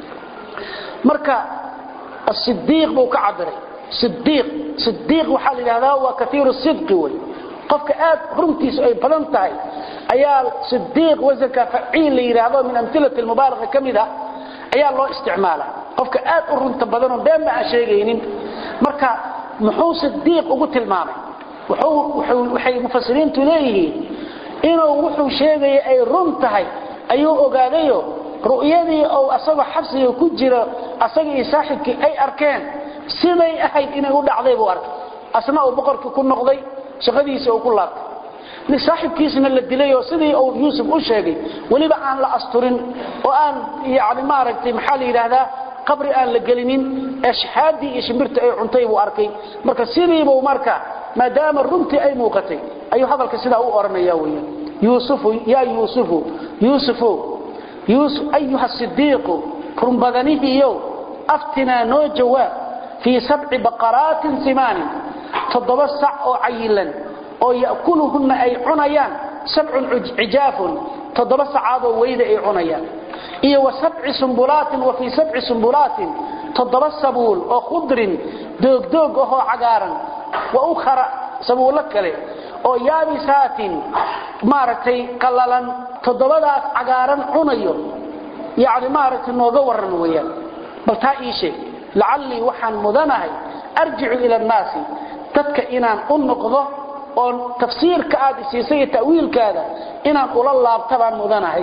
[SPEAKER 1] marka asidiiq buu ka cabiray sidiiq sidiiq waxaa la yidhahdaa waa kaiiru sidqi wey qofka aad runtiisu ay badan tahay ayaa sidiiq wasanka faciil la yidhaahdo min amilati mubaalaqa ka mid ah ayaa loo isticmaala qofka aad u runta badanoo been ba aan sheegaynin marka muxuu sidiiq ugu tilmaamay waxay mufasiriintu leeyihiin inuu wuxuu sheegaya ay run tahay ayuu ogaadayo ru'yadii ou asagoo xabsiga ku jira asaga iyo saaxibkii ay arkeen siday ahayd inay u dhacday buu arkay asna uu boqorkii ku noqday shaqadiisii uu ku laabtay saaxibkiisna la dilay oo sidii uu yuusuf u sheegay weliba aan la asturin oo aan yani maaragtay maxaa la yidhaahdaa qabri aan la gelinin ee shahaadii iyo shimbirta ay cuntay buu arkay marka sidiibuu marka maadaama runtii ay muuqatay ayuu hadalka sidaa u odhanaya weya yuusufu yaa yuusufu yuusufow yuusuf ayuha sidiiqu runbadanihiiyow aftinaa noo jawaab fii sabci baqaraatin simaanin toddoba sac oo cayilan oo ya'kuluhunna ay cunayaan sabcun cijaafun toddoba sacaadoo weyda ay cunayaan iyo wa sabci sumbulaatin wa fii sabci sumbulaatin toddoba sabuul oo khudrin doogdoog ahoo cagaaran wa ukhara sabuullo kale oo yaabisaatin maaragtay qallalan toddobadaas cagaaran cunayo yacni maaragtay nooga warran weeyaan bal taa ii sheeg lacallii waxaan mudanahay arjicu ila annaasi dadka inaan u noqdo oo tafsiirka aad isiisay iyo ta'wiilkaada inaan ula laabta baan mudanahay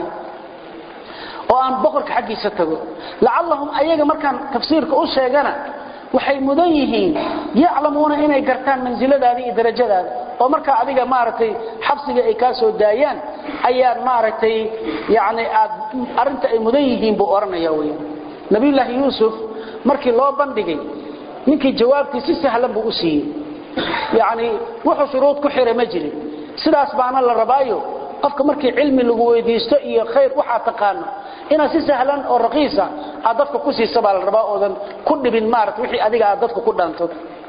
[SPEAKER 1] oo aan boqorka xaggiisa tago lacallahum ayaga markaan tafsiirka u sheegana waxay mudan yihiin yaclamuuna inay gartaan mansiladaada iyo darajadaada oo markaa adiga maaragtay xabsiga ay kaa soo daayaan ayaan maaragtay yani aad arrinta ay mudan yihiin buu odhanaya weya nabiyullaahi yuusuf markii loo bandhigay ninkii jawaabtii si sahlan buu u siiyey yacni wuxuu shuruud ku xiray ma jirin sidaas baana la rabaayo qofka markii cilmi lagu weydiisto iyo khayr waxaa taqaano inaad si sahlan oo raqiisa aad dadka ku siisa baa la rabaa oodan ku dhibin maarata wixii adiga aad dadka ku dhaanto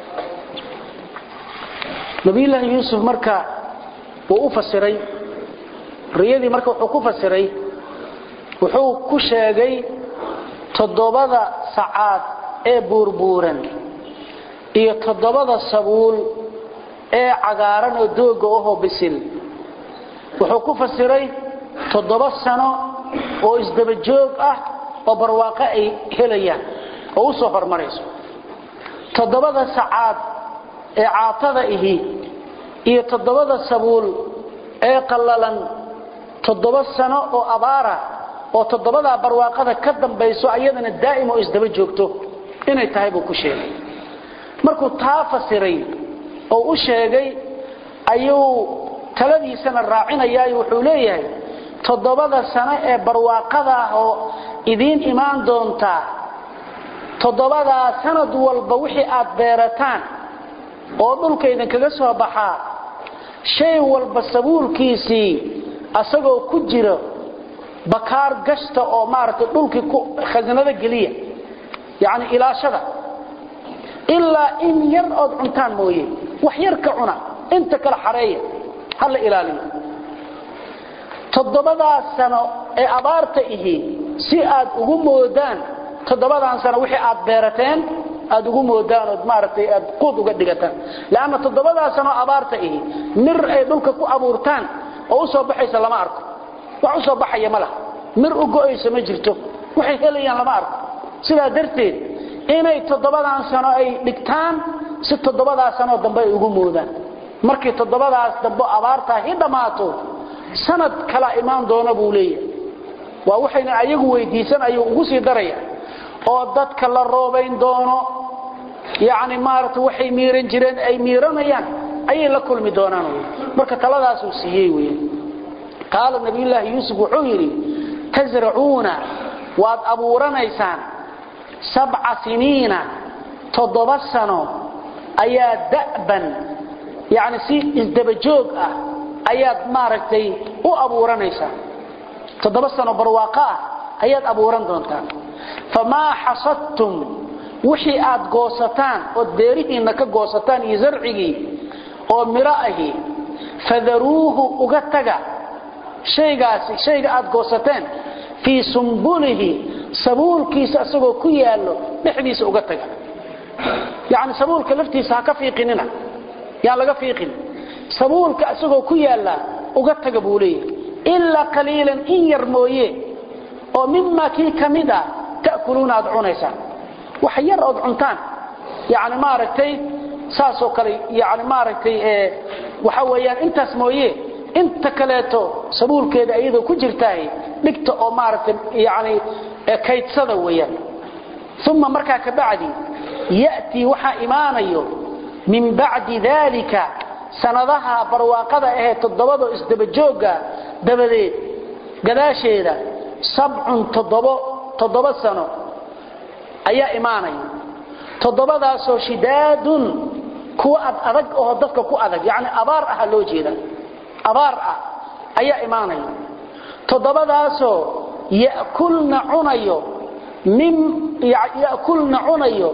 [SPEAKER 1] nabiyullaahi yuusuf marka wuu u fasiray riyadii marka wuxuu ku fasiray wuxuu ku sheegay toddobada sacaad ee buurbuuran iyo toddobada sabuul ee cagaaran oo dooga ahoo bisil wuxuu ku fasiray toddoba sano oo isdaba joog ah oo barwaaqo ay helayaan oo u soo hormarayso toddobada sacaad ee caatada ihi iyo toddobada sabuul ee qallalan toddoba sano oo abaara oo toddobadaa barwaaqada ka dambayso ayadana daa'im oo isdaba joogto inay tahay buu ku sheegay markuu taa fasiray oo u sheegay ayuu taladiisana raacinayaayo wuxuu leeyahay toddobada sano ee barwaaqada ah oo idiin imaan doontaa toddobadaa sanad walba wixii aad beerataan oo dhulka idinkaga soo baxaa shay walba sabuulkiisii asagoo ku jiro bakaar gashta oo maaragtay dhulkii khasanado geliya yacni ilaashada ilaa in yar ood cuntaan mooye wax yar ka cuna inta kale xareeya ha la ilaaliyo toddobadaas sano ee abaarta ihi si aad ugu moodaan toddobadan sano wixii aad beerateen aad ugu moodaan ood maaragtay aad quud uga dhigataan leanna toddobadaas sano abaarta ihi mir ay dhulka ku abuurtaan oo u soo baxaysa lama arko wax u soo baxaya ma laha mir u go'aysa ma jirto waxay helayaan lama arko sidaa darteed inay toddobadan sano ay dhigtaan si toddobadaas sanoo dambe ay ugu moodaan markii toddobadaas dambe abaartaa hi dhammaato sanad kala imaan doona buu leeyahay waa waxayna ayagu weydiisan ayuu ugu sii daraya oo dadka la roobayn doono yacni maaragta waxay miiran jireen ay miiranayaan ayay la kulmi doonaan wy marka taladaasuu siiyey wey qaala nabiyullaahi yuusuf wuxuu yidhi tasracuuna waad abuuranaysaan sabca siniina toddoba sano ayaa da'ban yacni si isdabajoog ah ayaad maaragtay u abuuranaysaa toddoba sano barwaaqo ah ayaad abuuran doontaan famaa xasadtum wixii aad goosataan ood beerihiinna ka goosataan iyo zarcigii oo miro ahi fadaruuhu uga taga shaygaasi shayga aad goosateen fii sumbulihi sabuulkiisa isagoo ku yaallo dhexdiisa uga taga yacni sabuulka laftiisa ha ka fiiqinina yaan laga fiiqin sabuulka isagoo ku yaalla uga taga buu leeyahay ilaa qaliilan in yar mooye oo mimaa kii ka mid a ta'kuluuna aad cunaysaan wax yar ood cuntaan yani maaragtay saasoo kale yani maaragtay waxa weeyaan intaas mooye inta kaleeto sabuulkeeda iyadoo ku jirtahay dhigta oo maaragtay yani kaydsada weeyaan uma markaa ka bacdi ya'tii waxaa imaanayo min bacdi daalika sanadaha barwaaqada ahee toddobado isdabajooga dabadeed gadaasheeda sabcun toddobo toddoba sano ayaa imaanaya toddobadaasoo shidaadun kuwa ad adag oo dadka ku adag yacni abaar aha loo jeeda abaar ah ayaa imaanaya toddobadaasoo ya'kulna cunayo min ya'kulna cunayo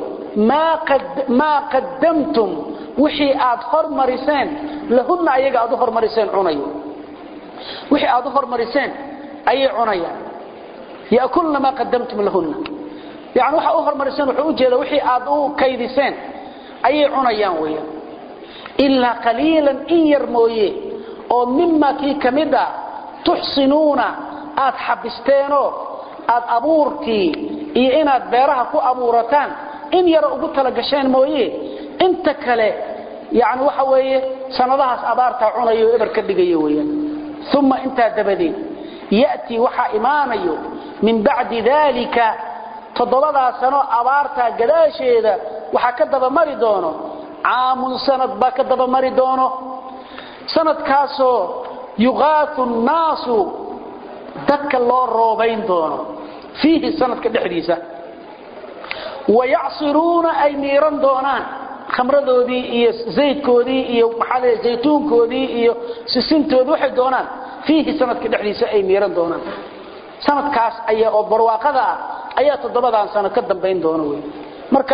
[SPEAKER 1] maa qaddamtum wixii aad hormariseen lahunna ayaga aad u hormariseen cunayo wixii aad u hormariseen ayay cunayaan ya'kulna maa qaddamtum lahunna yani waxa u hormariseen wuxuu u jeeda wixii aad u kaydiseen ayay cunayaan weeyaan ilaa qaliilan in yar mooye oo mima kii ka mid a tuxsinuuna aad xabisteenoo aad abuurkii iyo inaad beeraha ku abuurataan in yaro ugu talagasheen mooye inta kale yani waxa weeye sanadahaas abaartaa cunayo o eber ka dhigayo weyaan uma intaa dabadeed ya'tii waxaa imaanayo min bacdi daalika toddobadaa sano abaartaa gadaasheeda waxaa ka dabamari doono caamun sanad baa ka dabamari doono sanadkaasoo yuqaatu nnaasu dadka loo roobayn doono fiihi sanadka dhexdiisa wayacsiruuna ay miiran doonaan khamradoodii iyo zaydkoodii iyo maxaa zaytuunkoodii iyo sisintoodii waxay doonaan fiihi sanadka dhexdiisa ay miiran doonaan sanadkaas ayaa oo barwaaqada ah ayaa toddobadan sano ka dambayn doona wey marka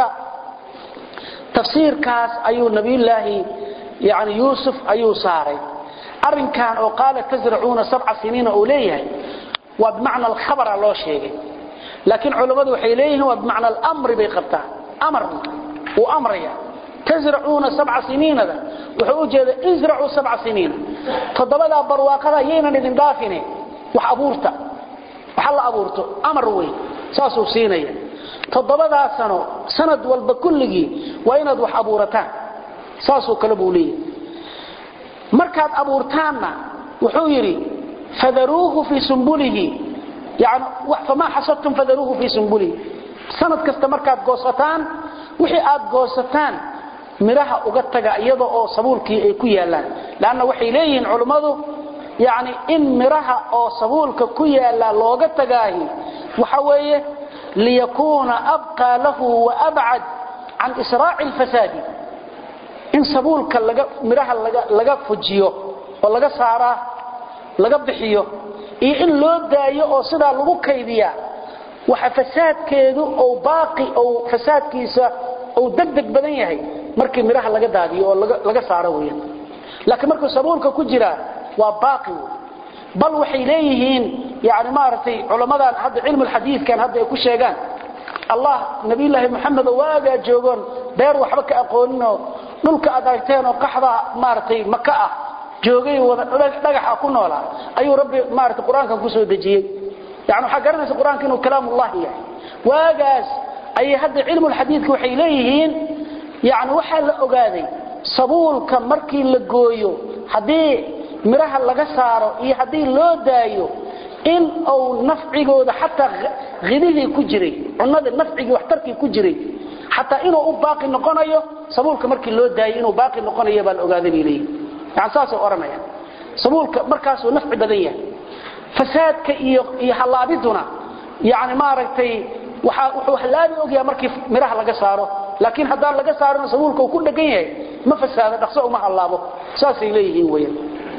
[SPEAKER 1] tafsiirkaas ayuu nabiyullaahi yani yuusuf ayuu saaray arrinkan oo qaala tasracuuna sabca siniina uu leeyahay waa bimacna alkhabara loo sheegay laakiin culammadu waxay leeyihiin waa bimacna alamri bay qabtaan amar uu amraya tasracuuna sabca siniinada wuxuu u jeeda isracuu sabca siniina toddobadaa barwaaqada yaynan idin dhaafine wax abuurta waxa la abuurto amar wey saasuu siinaya toddobadaa sano sanad walba kulligii waa inaad wax abuurataan saasoo kale buu leeyahay markaad abuurtaanna wuxuu yidhi fadaruuhu fii sumbulihi yani famaa xasadtum fadaruuhu fii sumbulihi sanad kasta markaad goosataan wixii aad goosataan miraha uga taga iyada oo sabuulkii ay ku yaalaan laanna waxay leeyihiin culummadu yani in miraha oo sabuulka ku yaala looga tagaahi waxa weeye liyakuuna abqaa lahu waabcad can israaci lfasaadi in sabuulka miraha laga fujiyo oo laga saaraa laga bixiyo iyo in loo daayo oo sidaa lagu kaydiyaa waxa fasaadkeedu ou baaqi ou fasaadkiisa ou degdeg badan yahay markii miraha laga daadiyo oo laga saaro weeyaan laakiin markuu sabuulka ku jiraa waa baaqi wey bal waxay leeyihiin yani maaragtay culamadan hadda cilmu lxadiidkan hadda ay ku sheegaan allah nabiyulaahi moxamed oo waagaa joogoon beer waxba ka aqooninoo dhulka aad aragteen oo qaxda maaragtay maka ah joogay wada dhagaxa ku noolaa ayuu rabbi maaragtay qur-aankan ku soo dejiyey yani waxaa garanaysa qur-aanka inuu kalaamullahi yahay waagaas ayay hadda cilmu lxadiidka waxay leeyihiin yani waxaa la ogaaday sabuulka markii la gooyo haddii miraha laga saaro iyo haddii loo daayo in uu nafcigooda xataa hidihii ku jiray cunada nafcigii waxtarkii ku jiray xataa inuu u baaqi noqonayo sabuulka markii loo daayo inuu baaqi noqonayo baa la ogaaday bay leeyihin yani saasay odhanayaan sabuulka markaasuu nafci badan yahay fasaadka iyo iyo hallaabiduna yani maaragtay waxa wuxuu hallaabi ogyaha markii miraha laga saaro laakiin haddaan laga saarona sabuulka uu ku dhegan yahay ma fasaado dhaqso uma hallaabo saasay leeyihiin weyan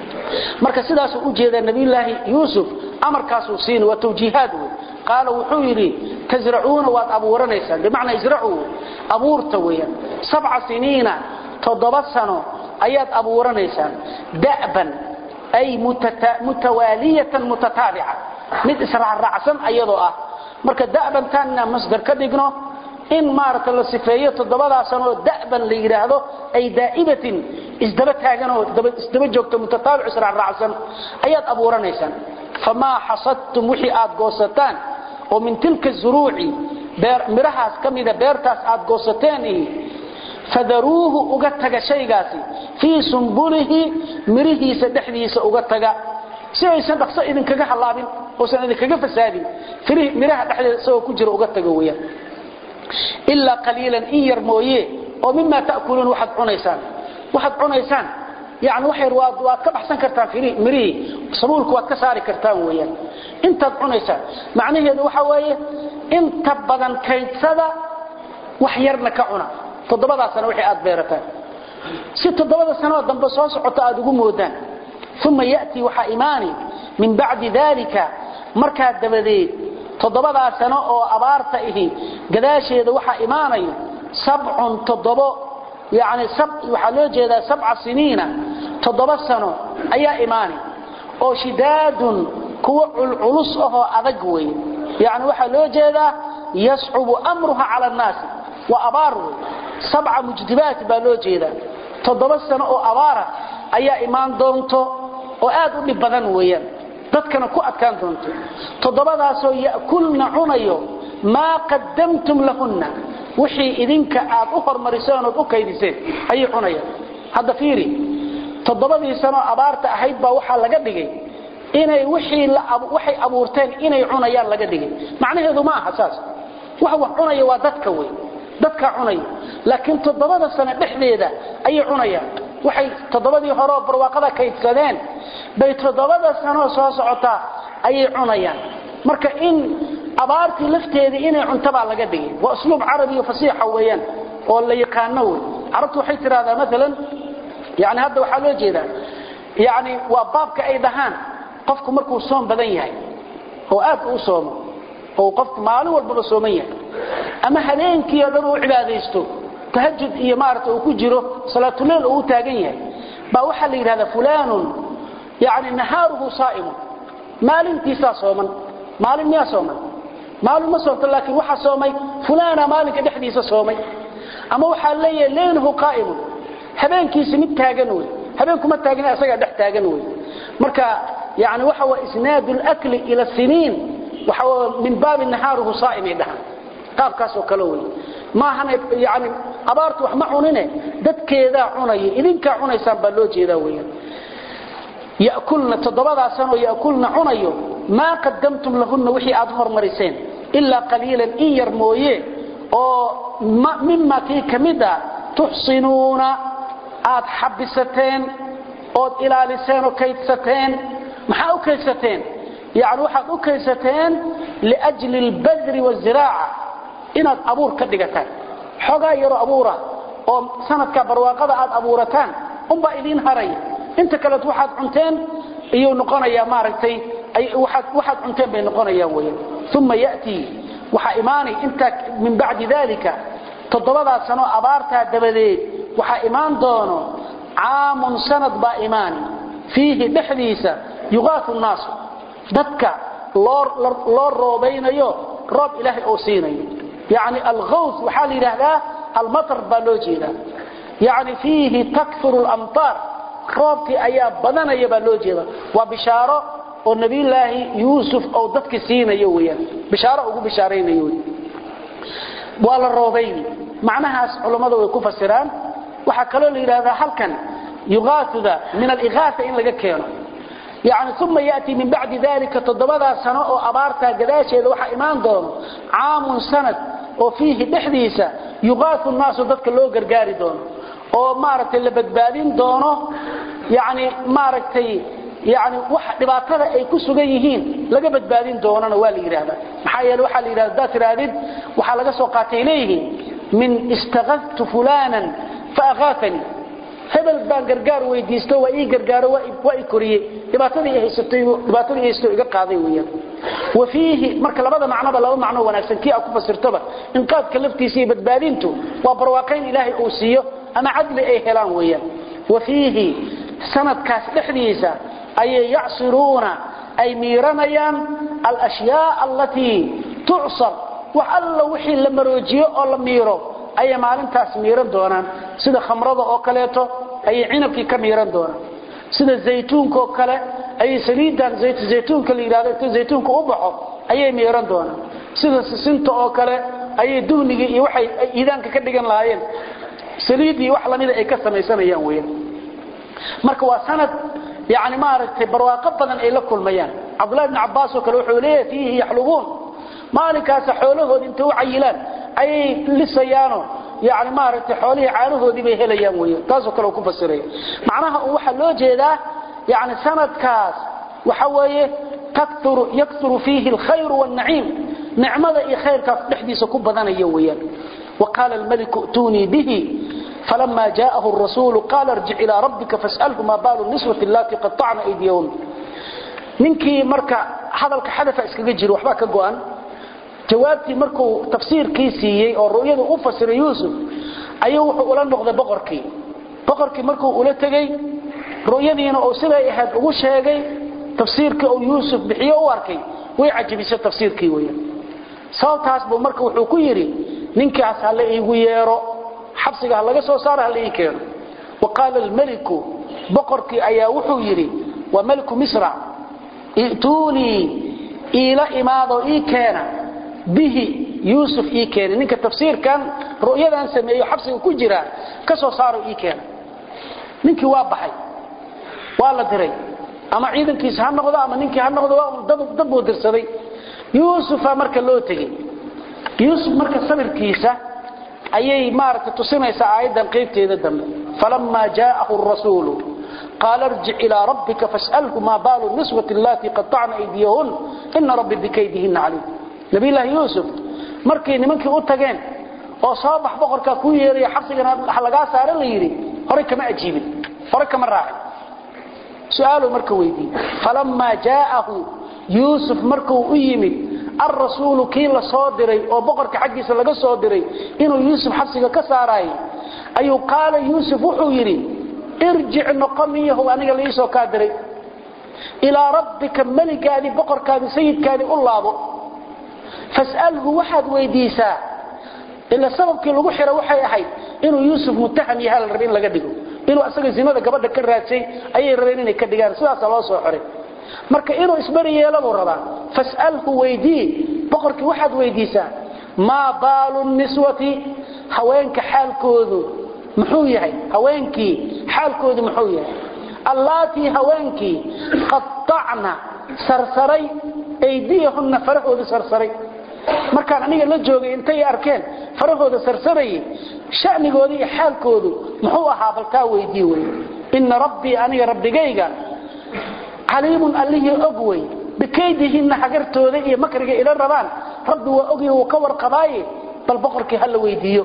[SPEAKER 1] marka sidaasuu u jeedaa nabiyulaahi yuusuf amarkaasuu siina waa tawjiihaad wey qaala wuxuu yidhi tasracuuna waad abuuranaysaan bimacnaa isracuu abuurta weeyaan sabca siniina toddoba sano ayaad abuuranaysaan da'ban ay mutawaaliyatan mutataabica mid israacraacsan ayadoo ah marka da'bantaan inaan masdar ka dhigno in maaragta la sifeeyo toddobadaa sanoo da'ban la yidhaahdo ay daa'ibatin isdaba taaganoo isdaba joogto mutataabic israacraacsan ayaad abuuranaysaan famaa xasadtum wixii aad goosataan oo min tilka zuruuci mirahaas ka mida beertaas aad goosateen ihi fadaruuhu uga taga shaygaasi fii sumbulihi mirihiisa dhexdiisa uga taga si aysan dhaqso idinkaga hallaabin oosan idinkaga fasaadin miraha dhexdeeda isagoo ku jira uga taga weyaan ilaa qaliilan in yar mooye oo mimaa ta'kuluun waxaad cunaysaan waxaad cunaysaan yani waxyar waad waad ka baxsan kartaan mirihii sabuulka waad ka saari kartaan weeyaan intaad cunaysaan macnaheedu waxa weeye inta badan kaydsada wax yarna ka cuna toddobadaa sano wixii aad beerataan si toddobada sanoo dambe soo socota aad ugu moodaan uma ya'tii waxaa imaani min bacdi dalika markaa dabadeed toddobadaa sano oo abaarta ihi gadaasheeda waxaa imaanayo sabcun toddobo yani waxaa loo jeedaa sabca siniina toddoba sano ayaa imaani oo shidaadun kuwa culculus ahoo adag wey yani waxaa loo jeedaa yascubu amruha cala annaasi waa abaar wey sabca mujdibaat baa loo jeedaa toddoba sano oo abaara ayaa imaan doonto oo aad u dhib badan weeyaan dadkana ku adkaan doonto toddobadaasoo ya'kulna cunayo maa qaddamtum lahunna wixii idinka aad u hormariseen ood u kaydiseen ayay cunayaan hadda fiiri toddobadii sanoo abaarta ahayd baa waxaa laga dhigay inay wixii waxay abuurteen inay cunayaan laga dhigay macnaheedu ma aha saas wax wax cunaya waa dadka wey dadkaa cunaya laakiin toddobada sano dhexdeeda ayay cunayaan waxay toddobadii horeoo barwaaqada kaydsadeen bay toddobada sanoo soo socotaa ayay cunayaan marka in abaartii lafteedii inay cuntabaa laga dhigay waa usluub carabiyo fasiixa weeyaan oo la yaqaano wey carabtu waxay tidhahdaa maalan yani hadda waxaa loo jeedaa yani waa baabka ay dhahaan qofku markuu soom badan yahay oo aad u soomo oo qofku maalin walbaba sooman yahay ama habeenkii oo dhan uu cibaadaysto tahajud iyo maarata uu ku jiro salaatuleyl uu u taagan yahay baa waxaa la yidhahdaa fulaanun yani nahaaruhu saa'imun maalintiisaa sooman maalin miyaa sooman maalin ma soomto laakiin waxaa soomay fulaana maalinka dhexdiisa soomay ama waxaa leeyahay leyluhu qaa'imun habeenkiisi mid taagan wey habeenkuma taagna isagaa dhex taagan wey marka yani waxa waa isnaadu lakli ila siniin waxa min baabi nahaaruhu saa'imay dhahan qaabkaasoo kale wey maahan yani abaartu wax ma cunine dadkeedaa cunaya idinkaa cunaysaan baa loo jeedaa weeyaan yakulna toddobadaa sanoo yakulna cunayo maa qadamtum lahunna wixii aad hormariseen ilaa qaliilan in yar mooye oo mima kii ka mid a tuxsinuuna aad xabisateen ood ilaaliseen oo kaydsateen maxaa u kaydsateen yani waxaad u kaydsateen liajli albadri waziraaca inaad abuur ka dhigataan xoogaa yaroo abuura oo sanadka barwaaqada aad abuurataan unbaa idiin haraya inta kaleet waxaad cunteen iyuu noqonayaa maaragtay waxaad cunteen bay noqonayaan weyan uma yatii waxaa imaanay intaa min bacdi dalika toddobadaa sano abaartaa dabadeed waxaa imaan doono caamun sanad baa imaani fiihi dhexdiisa yuqaafu nnaasu dadka loo roobaynayo roob ilaahay oo siinayo yani alhaws waxaa la yidhaahdaa almatar baa loo jeedaa yani fiihi takfuru lamtaar roobkii ayaa badanaya baa loo jeeda waa bishaaro oo nabiyulaahi yuusuf ou dadki siinayo weyaan bishaaro ugu bishaaraynayo wy waa la roobayni macnahaas culammada way ku fasiraan waxaa kaloo la yidhahdaa halkan yuqaauda min aligaaa in laga keeno yani uma yatii min bacdi dalika toddobadaa sano oo abaartaa gadaasheeda waxaa imaan doono caamun sanad oo fiihi dhexdiisa yuqaau naasu dadka loo gargaari doono oo maaragtay la badbaadin doono yani maaragtay yani wax dhibaatada ay ku sugan yihiin laga badbaadin doonana waa la yidhaahdaa maxaa yeele waxaa la yidhahda hadaad tirahdid waxaa laga soo qaatay leeyihiin min istakadtu fulanan faakaafanii hebel baan gargaar weydiisto waa ii gargaaro waa i koriyey dhibaatadii haysato iga qaaday weyaan wa fiihi marka labada macnoba laba macno wanaagsan kii a ku fasirtoba inqaadka laftiisa iyo badbaadintu waa barwaaqayn ilaahay uu siiyo ama cadli ay helaan weyaan wa fiihi sanadkaas dhexdiisa ayay yacsiruuna ay miiranayaan alashyaa allatii tucsar wax alla wixii la maroojiyo oo la miiro ayay maalintaas miiran doonaan sida khamrada oo kaleeto ayay cinabkii ka miiran doonaan sida zaytuunka oo kale ayay saliidan zaytuunka la yidhahdo inta zaytuunka u baxo ayay miiran doonaan sida sisinta oo kale ayay duhnigii iyo waxay iidaanka ka dhigan lahaayeen saliidii wax lamida ay ka samaysanayaan weeyaan marka waa sanad yani maaragtay barwaaqo badan ay la kulmayaan cabdullahi bni cabbaas oo kale wuxuu leeyahay fiihi yaxlubuun maalinkaasa xoolahoodi intay u cayilaan ayay lisayaano yani maaragtay xoolihii caanahoodii bay helayaan weyan taasoo kale ku fasiraya macnaha un waxaa loo jeedaa yani sanadkaas waxa weeye yakturu fiihi alkhayru wاlnaciim nicmada iyo khayrkaas dhexdiisa ku badanaya weeyaan وقال الملك ائتوني به فلما جاءه الرسول قال ارجع إلى ربك فاسأله ما بال النسوة التي قطعن أيديهن ninkii marka hadalka xadafa iskaga jiro waxba ka go'an jawaabtii markuu tafsiirkii siiyey oo ru'yada u fasiray yuusuf ayuu wuxuu ula noqday boqorkii boqorkii markuu ula tegey ru'yadiina uu siday ahayd ugu sheegay tafsiirkii uu yuusuf bixiyo u arkay way cajabisay tafsiirkii weeyaan sababtaas buu marka wuxuu ku yidhi ninkaas ha la iigu yeero xabsiga ha laga soo saaro ha la ii keeno wa qaala almeliku boqorkii ayaa wuxuu yidhi waa meliku misra i'tuunii iila imaadoo ii keena bihi yuusuf ii keena ninka tafsiirkan ru'yadan sameeyo xabsiga ku jira ka soo saaro ii keena ninkii waa baxay waa la diray ama ciidankiisa ha noqdo ama ninkii ha noqdo waa dad buu dirsaday yuusufa marka loo tegey yuusuf marka sabirkiisa ayay maaragtay tusinaysaa aayaddan qaybteeda dambe falamaa jaa'ahu rasuulu qaala irjic ilaa rabbika fas'alhu maa baalu niswati allatii qatacna aydiyahun ina rabbi bikaydihinna caliim nabiyllaahi yuusuf markay nimankii u tageen oo soo bax boqorkaa kuu yeeraya xabsigana wax lagaa saara la yidhi horay kama ajiibin horay kama raacin su-aaluu marka weydiiyey falamaa jaa'ahu yuusuf markuu u yimid alrasuulu kii la soo diray oo boqorka xaggiisa laga soo diray inuu yuusuf xabsiga ka saaraayay ayuu qaala yuusuf wuxuu yidhi irjic noqo miyahow aniga laiisoo kaa diray ilaa rabbika meligaadii boqorkaadii sayidkaadii u laabo fas'alhu waxaad weydiisaa ila sababkii lagu xira waxay ahayd inuu yuusuf mutaham yaha la rabe in laga dhigo inuu asaga zinada gabadha ka raadsay ayay rabeen inay ka dhigaan sidaasa loo soo xiray marka inuu isbari yeelo buu rabaa fas'alhu weydii boqorkii waxaad weydiisaa maa baalu niswati haweenka xaalkoodu muxuu yahay haweenkii xaalkoodu muxuu yahay allaatii haweenkii qattacna sarsaray aydiyahunna farahoodu sarsaray markaan aniga la joogay intay arkeen farahooda sarsarayay sha'nigooda iyo xaalkoodu muxuu ahaa baltaa weydii wey inna rabbii aniga rabbigayga caliimun allihii og wey bikaydihinna hagartooda iyo makriga ila rabaan rabbi waa ogya wuu ka warqabaaye bal boqorkii ha la weydiiyo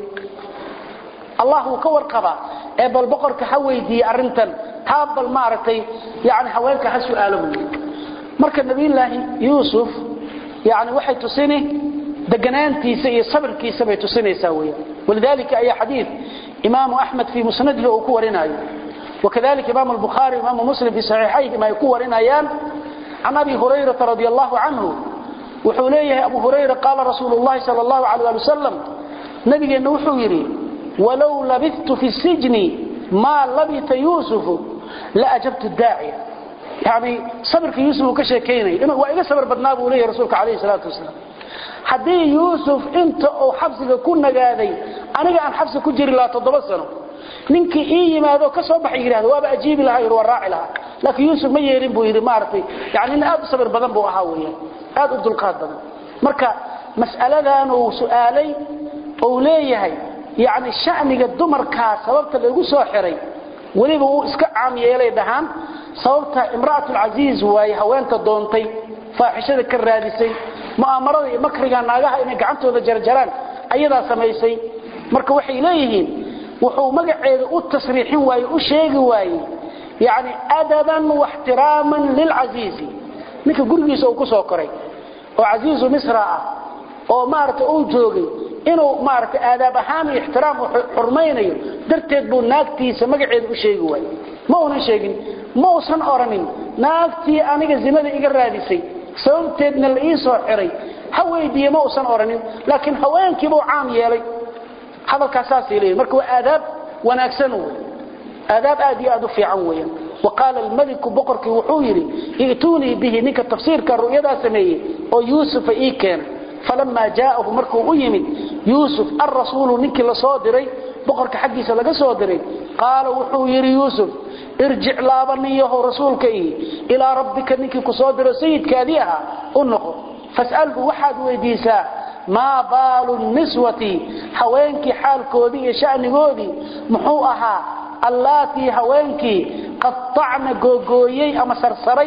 [SPEAKER 1] allah wuu ka warqabaa ee bal boqorka ha weydiiye arrintan taa bal maaragtay yani haweenka ha su'aalo buy marka nabiyullaahi yuusuf yani waxay tusini deganaantiisa iyo sabirkiisa bay tusinaysaa weya walidalika ayaa xadiid imaamu axmed fii musnadihi uu ku warinayo wakadalika imaamu albukhaari imaamu muslim fii saxiixayhim ay ku warinayaan can abi hurayrata radi allahu canhu wuxuu leeyahay abu hurayra qaala rasuulu llahi sal allahu alay ali wasalam nabigeenna wuxuu yidhi walow labidtu fi sijni maa labita yuusufu la ajabtu daaciya yani sabirka yuusuf uu ka sheekaynaya waa iga sabir badnaa buu leeyahy rasuulka calayhi salaatu wasalaam haddii yuusuf inta uu xabsiga ku nagaaday aniga aan xabsi ku jiri lahaa toddoba sano ninkii ii yimaado ka soo baxay yidhahdo waaba ajiibi lahaa yidhi waa raaci lahaa laakiin yuusuf ma yeelin buu yidhi maaragtay yani nin aad u sabir badan buu ahaa weeyaan aad u dulqaad badan marka mas'aladan uu su'aalay uu leeyahay yani sha'niga dumarkaa sababta lagu soo xiray weliba uu iska caam yeelay dhahaan sababta imra'atulcasiiz waaye haweenta doontay faaxishada ka raadisay mu'aamarada iyo makriga naagaha inay gacantooda jarjaraan ayadaa samaysay marka waxay leeyihiin wuxuu magaceeda u tasriixin waaye u sheegi waaye yani adaban waxtiraaman lilcasiizi ninka gurigiisa uu ku soo koray oo casiizu misra ah oo maaragtay uu joogay inuu maaragtay aadaab ahaan iyo ixtiraam u xurmaynayo darteed buu naagtiisa magaceeda u sheegi waaye ma uunan sheegin ma uusan oranin naagtii aniga zinada iga raadisay sababteedna la ii soo xiray ha weydiiye ma uusan oranin laakiin haweenkiibuu caam yeelay hadalkaas saasay leeyihin marka waa aadaab wanaagsan wey aadaab aad iyo aad u fiican weeyaan وقال الملك بقرك وحويري ائتوني به نك تفسير كالرؤيا سميه او يوسف اي كان فلما جاءه مركو يمد يوسف الرسول نك لصادري بقرك حقيسه لغا صادري قال وحويري يوسف ارجع لابنيه رسولك إيه الى ربك نك كصادر سيدك اديها انقو فاساله واحد ويديسا ما بال النسوة حوينك حالكودي شأنكودي محوها اللاتي هوينكي قطعنا غوغويي اما سرسري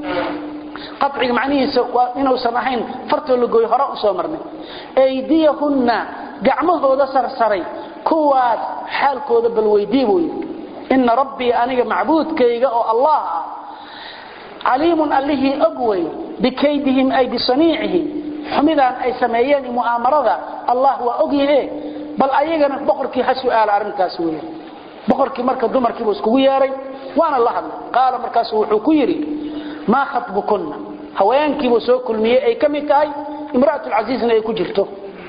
[SPEAKER 1] قطعي معنيه انه سمحين فرت لغوي هراء سو مرني ايديهن غعمهودا سرسري كواas xaalkooda bal weydiiboy in rabbi aniga macbuudkayga oo allah aliimun allihi agway bikaydihim ay bisaniihi xumidan ay sameeyeen mu'amarada allah waa ogyahay bal ayagana boqorkii ha su'aal arintaas weeyaan boqorkii marka dumarkii iskugu yeeray waana la hadlay qaala markaas wuxuu ku yiri ma khatbukunna haweenkii buu soo kulmiyay ay kamid tahay imraatul aziizna ay ku jirto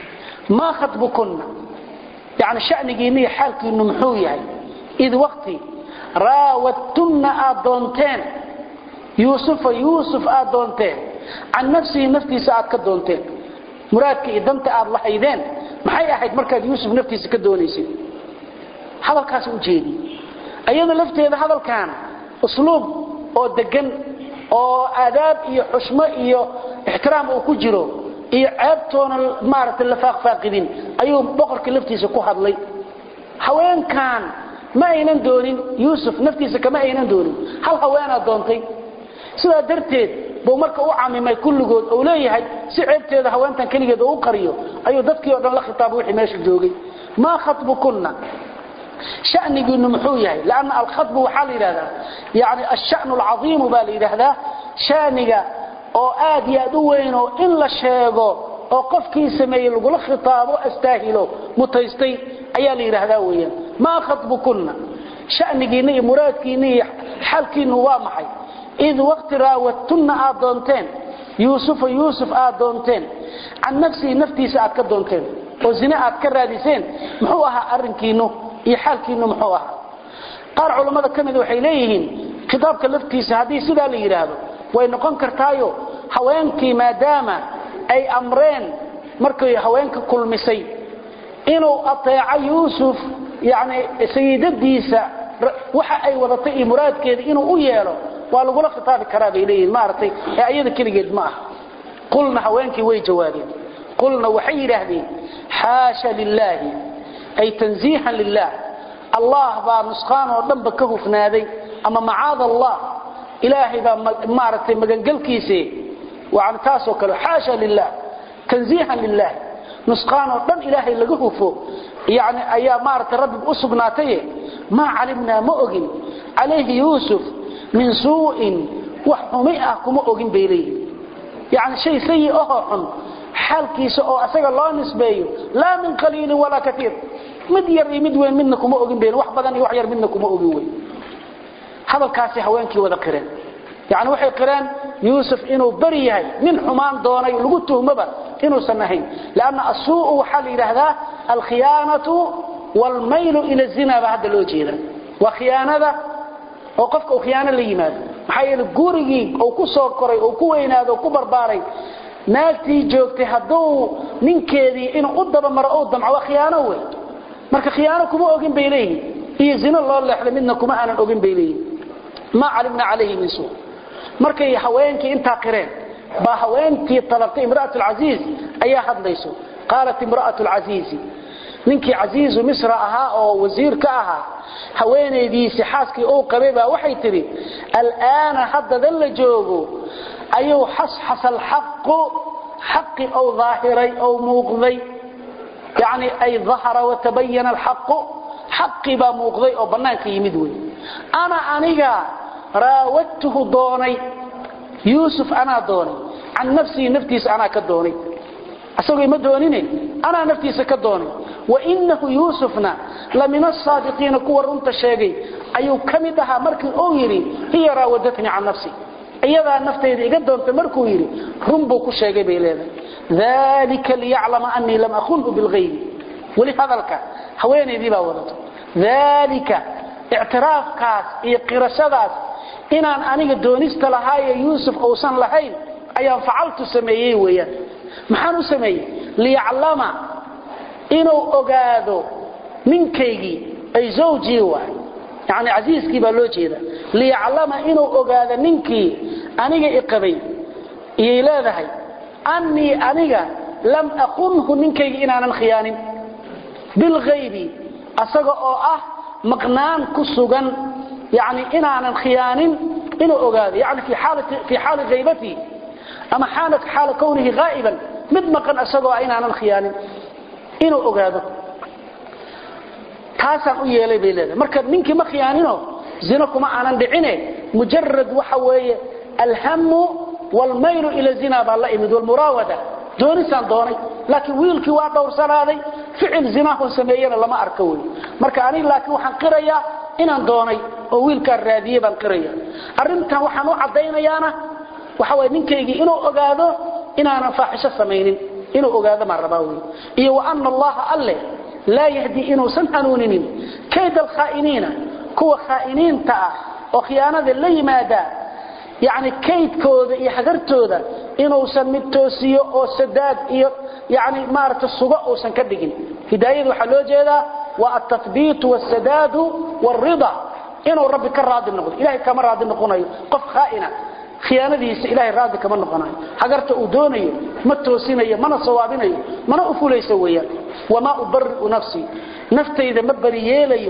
[SPEAKER 1] ma khatbukunna yani shanigiina iyo xaalkiinu muxuu yahay id waqti raawadtunna aad doonteen yuusufa yuusuf aad doonteen can nafsihi naftiisa aad ka doonteen muraadka iyo danta aad lahaydeen maxay ahayd markaad yuusuf naftiisa ka doonaysay hadalkaas u jeedi ayada lafteeda hadalkan usluub oo degan oo aadaab iyo xushmo iyo ixtiraam uu ku jiro iyo ceebtoona maaragtay la faaqfaaqidin ayuu boqorkii laftiisa ku hadlay haweenkan ma aynan doonin yuusuf naftiisa kama aynan doonin hal haweenaa doontay sidaa darteed buu marka u camimay kulligood uu leeyahay si ceebteeda haweentan keligeed uu u qariyo ayuu dadkii oo dhan la khitaabay wixii meesha joogay maa khatbukunna shanigiinu muxuu yahay lanna alkhatbu waxaa la yidhahdaa yani ashanu alcaiimu baa la yidhaahdaa shaniga oo aad iyo aad u weyn oo in la sheego oo qofkii sameeyey lagula khitaabo astaahilo mutaystay ayaa la yidhaahdaa weeyaan maa khatbukunna shanigiinna iyo muraadkiinna iyo xalkiinu waa maxay id waqti raawadtunna aad doonteen yuusufa yuusuf aad doonteen can nafsihi naftiisa aad ka doonteen oo zine aad ka raadiseen muxuu ahaa arrinkiinu iyo xaalkiinu muxuu ahaa qaar culammada ka mid waxay leeyihiin khitaabka laftiisa haddii sidaa la yidhaahdo way noqon kartaayo haweenkii maadaama ay amreen markay haweenka kulmisay inuu ateeco yuusuf yani sayidadiisa waxa ay wadatay iyo muraadkeeda inuu u yeelo waa lagula khitaabi karaa bay leeyihin maaragtay ee ayada keligeed ma ah qulna haweenkii way jawaabeen qulna waxay yidhaahdeen xaasha lilaahi ay tanziihan lilah allah baa nusqaan oo dhanba ka hufnaaday ama macaad allah ilaahay baa maaragtay magangelkiise yani taasoo kale xaasha lilah tanziihan lilah nusqaan oo dhan ilaahay laga hufo yani ayaa maaragtay rabbiga u sugnaataye maa calimnaa ma ogin calayhi yuusuf min suu'in wax xumi ah kuma ogin bay leeyihin yani shay sayi ahoo xun xaalkiisa oo asaga loo nisbeeyo laa min qaliilin walaa kaiir mid yar iyo mid weyn midna kuma ogin bayn wax badan iyo wax yar midna kuma ogin weyn hadalkaasi haweenkii wada qireen yani waxay qireen yuusuf inuu beri yahay nin xumaan doonay lagu tuhmoba inuusan ahayn lanna asuu waxaa la yidhaahdaa alkhiyaanatu waalmaylu ila zina baa hadda loo jeeda waa khiyaanada oo qofka uu khiyaano la yimaado maxaa yeele gurigii uu ku soo koray uu ku weynaado ku barbaaray naagtii joogtay hadduu ninkeedii inuu u dabamaro u damco waa khiyaano wey marka khiyaano kuma ogin bay leeyihin iyo zino loo leexday midna kuma aanan ogin bay leeyihin maa calimna calayhi min suu markay haweenkii intaa qireen baa haweentii talabtay imra'at alcasiiz ayaa hadlayso qaalat imra'atu alcasiizi ninkii casiizu misra ahaa oo wasiir ka ahaa haweenaydiisi xaaskii uu qabay baa waxay tidhi al'aana haddadan la joogo ayuu xasxasa alxaqu xaqi ou daahiray ou muuqday yani ay dahara watabayana alxaqu xaqii baa muuqday oo bannaanka yimid wey ana aniga raawadtuhu doonay yuusuf anaa doonay can nafsihi naftiisa anaa ka doonay asagoo ima doonine anaa naftiisa ka doonay wainahu yuusufna la min asaadiqiina kuwa runta sheegay ayuu ka mid ahaa markii uu yidhi hiya raawadatnii can nafsi iyadaa naftayda iga doontay markuu yidhi run buu ku sheegay bay leedahay dalika liyaclama anii lam akunhu bilgaybi weli hadalka haweenaydii baa wadato dalika ictiraafkaas iyo qirashadaas inaan aniga doonista lahaaye yuusuf uusan lahayn ayaan facaltu sameeyey weeyaan maxaan u sameeyey liyaclama inuu ogaado ninkaygii ay zawjii waay yani casiiskii baa loo jeeda liyaclama inuu ogaado ninkii aniga iqabay iyay leedahay annii aniga lam aqunhu ninkaygi inaanan khiyaanin bilghaybi asaga oo ah maqnaan ku sugan yani inaanan khiyaanin inuu ogaado yani fii xaali haybatii ama xaala kownihi haa'iban mid maqan isagoo ah inaanan khiyaanin inuu ogaado taasaan u yeelay bay leedahay marka ninkii ma khiyaanino zino kuma aanan dhicine mujarad waxa weeye alhamu waalmaylu ila zina baa la imid walmuraawada doonisaan doonay laakiin wiilkii waa dhowrsanaaday ficil zinahoo sameeyena lama arka wey marka aniga laakiin waxaan qirayaa inaan doonay oo wiilkaan raadiyey baan qiraya arrintan waxaan u caddaynayaana waxa way ninkaygii inuu ogaado inaanan faaxisho samaynin inuu ogaado maan rabaa wey iyo wa ana allaha alle laa yahdi inuusan hanuuninin kayd alkhaa'iniina kuwa khaa'iniinta ah oo khiyaanada la yimaada yani kaydkooda iyo hagartooda inuusan mid toosiyo oo sadaad iyo yani maarata sugo uusan ka dhigin hidaayada waxaa loo jeedaa waa altathbiitu wsadaadu wاrida inuu rabbi ka raadi noqdo ilahay kama raadi noqonayo qof khaaina khiyaanadiisa ilahay raadi kama noqonayo hagarta uu doonayo ma toosinayo mana sawaabinayo mana u fulayso weeyaan wamaa ubari'u nafsii naftayda ma bari yeelayo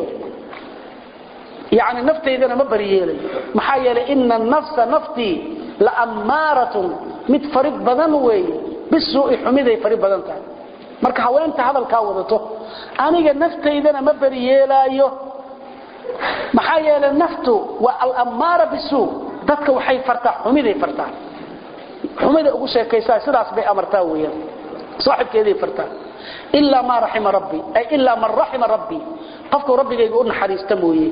[SPEAKER 1] yani naftaydana ma bari yeelayo maxaa yeelay ina nafsa naftii laammaaratun mid farid badan weeye bisuui xumiday farid badan tahay marka haweenta hadalkaa wadato aniga naftaydana ma bari yeelaayo maxaa yeelay naftu waa alammaara bisuu dadka waxay fartaa xumiday fartaa xumida ugu sheekaysaa sidaas bay amartaa weeyaan saaxibkeeday fartaa ilaa maa raxima rabbii ay ilaa man raxima rabbii qofku rabbigayga u naxariista mooye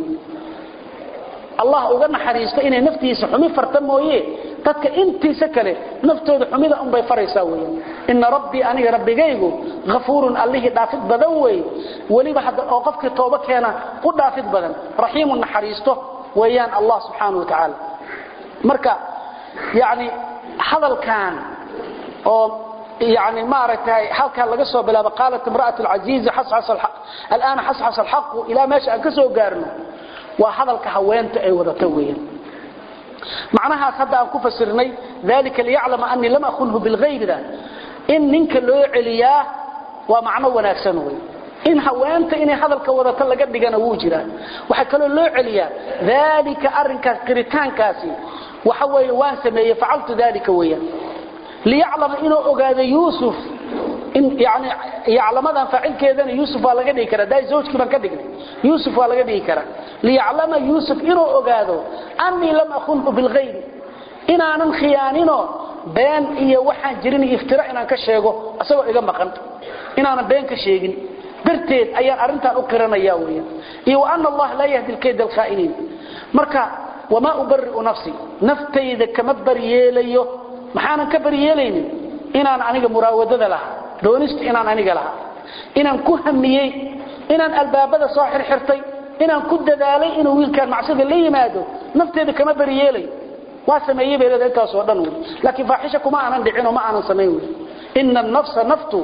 [SPEAKER 1] allah uga naxariisto inay naftiisa xumi farta mooye dadka intiisa kale naftooda xumida unbay faraysaa weeyaan ina rabbii aniga rabbigaygu hafuurun allihii dhaafid badan weeye weliba hadda oo qofkii tooba keena u dhaafid badan raxiimun naxariisto weeyaan allah subxaanahu wa tacaala marka yani hadalkan oo يعني ما رأيتها حالك لقى سو بلا قالت امرأة العزيز حصحص الحق الآن حصحص الحق إلى ما شاء كسو قارنه وحضلك هوانت أي وضتويا معناها صدى أن كفسرني ذلك ليعلم أني لم أخنه بالغيب ذا in ninka loo celiyaa waa macno wanaagsan wey in haweenta inay hadalka wadato laga dhigana wuu jiraa waxaa kaloo loo celiyaa daalika arrinkaas qiritaankaasi waxa weeye waan sameeyey facaltu daalika weeyaan liyaclama inuu ogaado yuusuf in yani yaclamadan faacilkeedana yuusuf waa laga dhigi karaa daa zawjkii baan ka dhignay yuusuf waa laga dhigi karaa liyaclama yuusuf inuu ogaado annii lam akunhu bilghayri inaanan khiyaaninoo been iyo waxaan jirin iftira inaan ka sheego asagoo iga maqan inaanan been ka sheegin darteed ayaan arrintan u qiranaya weeyaan iyo wa anna allaha laa yahdi alkayda alkhaa'iniin marka wamaa ubari'u nafsi naftayda kama baryeelayo maxaanan ka baryeelaynin inaan aniga muraawadada lahaa doonista inaan aniga lahaa inaan ku hamiyey inaan albaabada soo xirxirtay inaan ku dadaalay inuu wiilkaan macsida la yimaado nafteeda kama baryeelayo waa sameeyey bay leedahay intaasoo dhan wey laakiin faaxisha kuma aanan dhicinoo ma aanan samayn wey ina nafsa naftu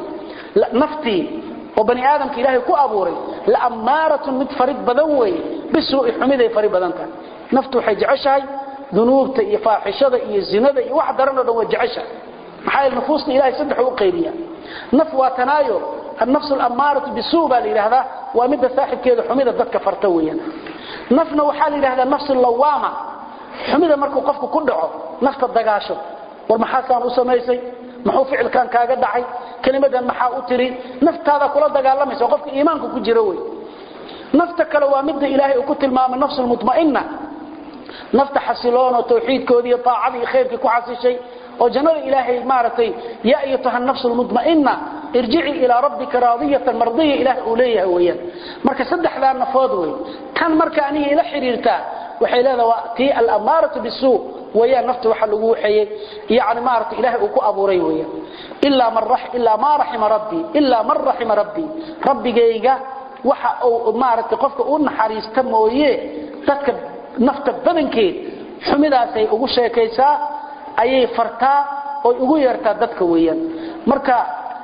[SPEAKER 1] naftii oo bani aadamka ilaahay ku abuuray laammaaratun mid farid badan weeye bisuu'i xumiday fari badan tahay naftu waxay jeceshahay dunuubta iyo faaxishada iyo zinada iyo wax daran oo dhan way jeceshahay maxaa yeele nufuusta ilahay saddex u qaybiya naf waa tanaayo annafsu alammaaratu bisuu baa la yidhaahdaa waa midda saaxibkeeda xumida dadka farta weeyaan nafna waxaa la yidhahdaa nafsu lawaama xumida markuu qofku ku dhaco nafta dagaasho war maxaasaan u samaysay muxuu ficilkan kaaga dhacay kelimadan maxaa u tiri naftaada kula dagaalamaysa qofka iimaanka ku jira wey nafta kale waa midda ilaahay uu ku tilmaamay nafsu lmutma'inna nafta xasiloon oo tawxiidkoodii iyo taacadii iyo khayrkii ku xasishay oo jannada ilaahay maaragtay yaa ayatuha nafsu lmutma'inna irjici ilaa rabbika raadiyatan mardiya ilaahay uu leeyahay weeyaan marka saddexdaa nafood wey tan marka aniga ila xidhiirtaa waxay leedaha waa tii alammaaratu bisuu wayaan nafta waxa lagu waxeeyey yani maaragtay ilaahay uu ku abuuray weeyaan ilaa man ilaa maa raxima rabbii ilaa man raxima rabbii rabbigayga waxa uu maaragtay qofka u naxariista mooye dadka nafta badankeed xumidaasay ugu sheekaysaa ayay fartaa oy ugu yeertaa dadka weeyaan marka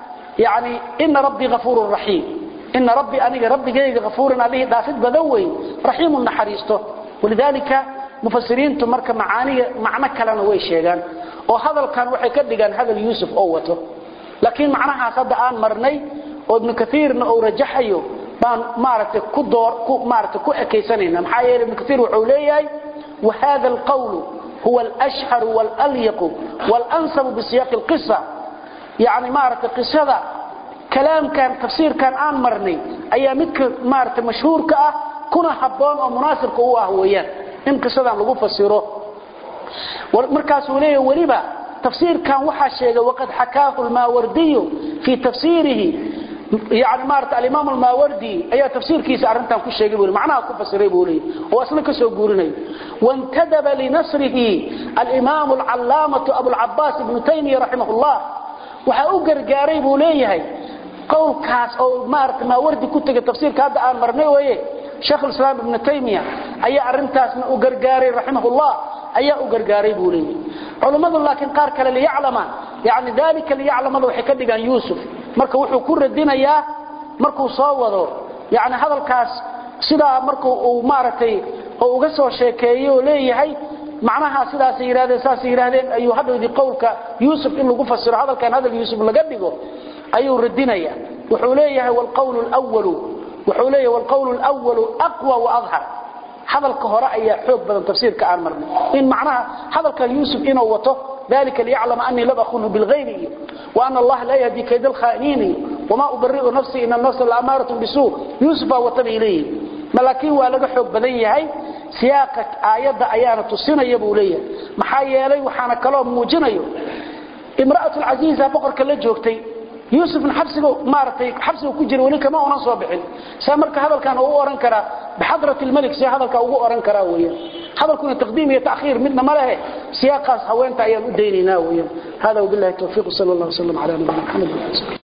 [SPEAKER 1] yani ina rabbii afuurun raxiim ina rabbii aniga rabbigayga afuuran allihii dhaafid badan wey raxiimun naxariisto walidaalika mufasiriintu marka macaaniga macno kalena way sheegaan oo hadalkan waxay ka dhigaan hadal yuusuf oo wato laakiin macnahaas hadda aan marnay oo ibnu kaiirna uu rajaxayo baan maaragtay ku door ku maaragtay ku ekaysanayna maxaa yeelay ibnu kaiir wuxuu leeyahay wahada alqawlu huwa alashharu waalalyaqu walansabu bisiyaqi alqisa yani maaragtay qisada kalaamkan tafsiirkan aan marnay ayaa midka maaragtay mashhuurka ah kuna habboon oo munaasibka u ah weeyaan in qisadan lagu fasiro markaasuu leeyahay weliba tafsiirkan waxaa sheegay waqad xakaahu lmaawardiyu fii tafsiirihi yani maarata alimaam almaawardi ayaa tafsiirkiisa arrintan ku sheegay buu macnaha ku fasiray buu leeyahy oo asna ka soo guurinayo wantadaba linasrihi alimaam alcallaamatu abulcabaas ibnu taymiya raximah llah waxaa u gargaaray buu leeyahay qowlkaas oo maarata maawardi ku tegay tafsiirka hadda aan marnay weye sheekh islaam ibnu taymiya ayaa arintaasna u gargaaray raximahullah ayaa u gargaaray buu leeyahy culummadu laakiin qaar kale liyaclama yani dalika liyaclamada waxay ka dhigaan yuusuf marka wuxuu ku radinayaa markuu soo wado yani hadalkaas sidaa marku uu maaragtay oo uga soo sheekeeyo oo leeyahay macnaha sidaasay yidhahdeen saasay yidhahdeen ayuu hadhowdii qowlka yuusuf in lagu fasiro hadalkan hadal yuusuf laga dhigo ayuu radinaya wuxuu leeyahay wlqawlu lwalu wuxuu leeyahay wlqawlu lwalu aqwa waadhar hadalka hore ayaa xoog badan tafsiirka aan marnay in macnaha hadalkan yuusuf inuu wato dalika liyaclama anii lam akunhu bilghaybi iyo waana allaha laa yahdi kayda alkhaa'iniin iyo wamaa ubari'u nafsii ina nafsa laamaaratun bisuu yuusuf baa wata bay leeyihin ma laakiin waa laga xoog badan yahay siyaaqa aayadda ayaana tusinaya buu leeyahay maxaa yeelay waxaana kaloo muujinayo imra'atu lcasiiza boqorka la joogtay yuusufna xabsiga maaragtay xabsiga ku jira weli kama onan soo bixin saa marka hadalkan uu oran karaa bixadrat lmalik see hadalka ugu oran karaa weeyaan hadalkuna taqdiim iyo ta'khiir midna ma lehe siyaaqaas haweenta ayaan u daynaynaa weeyaan hada wabillahi tawfiiq sala allah wasallam ala nabiyina maxamed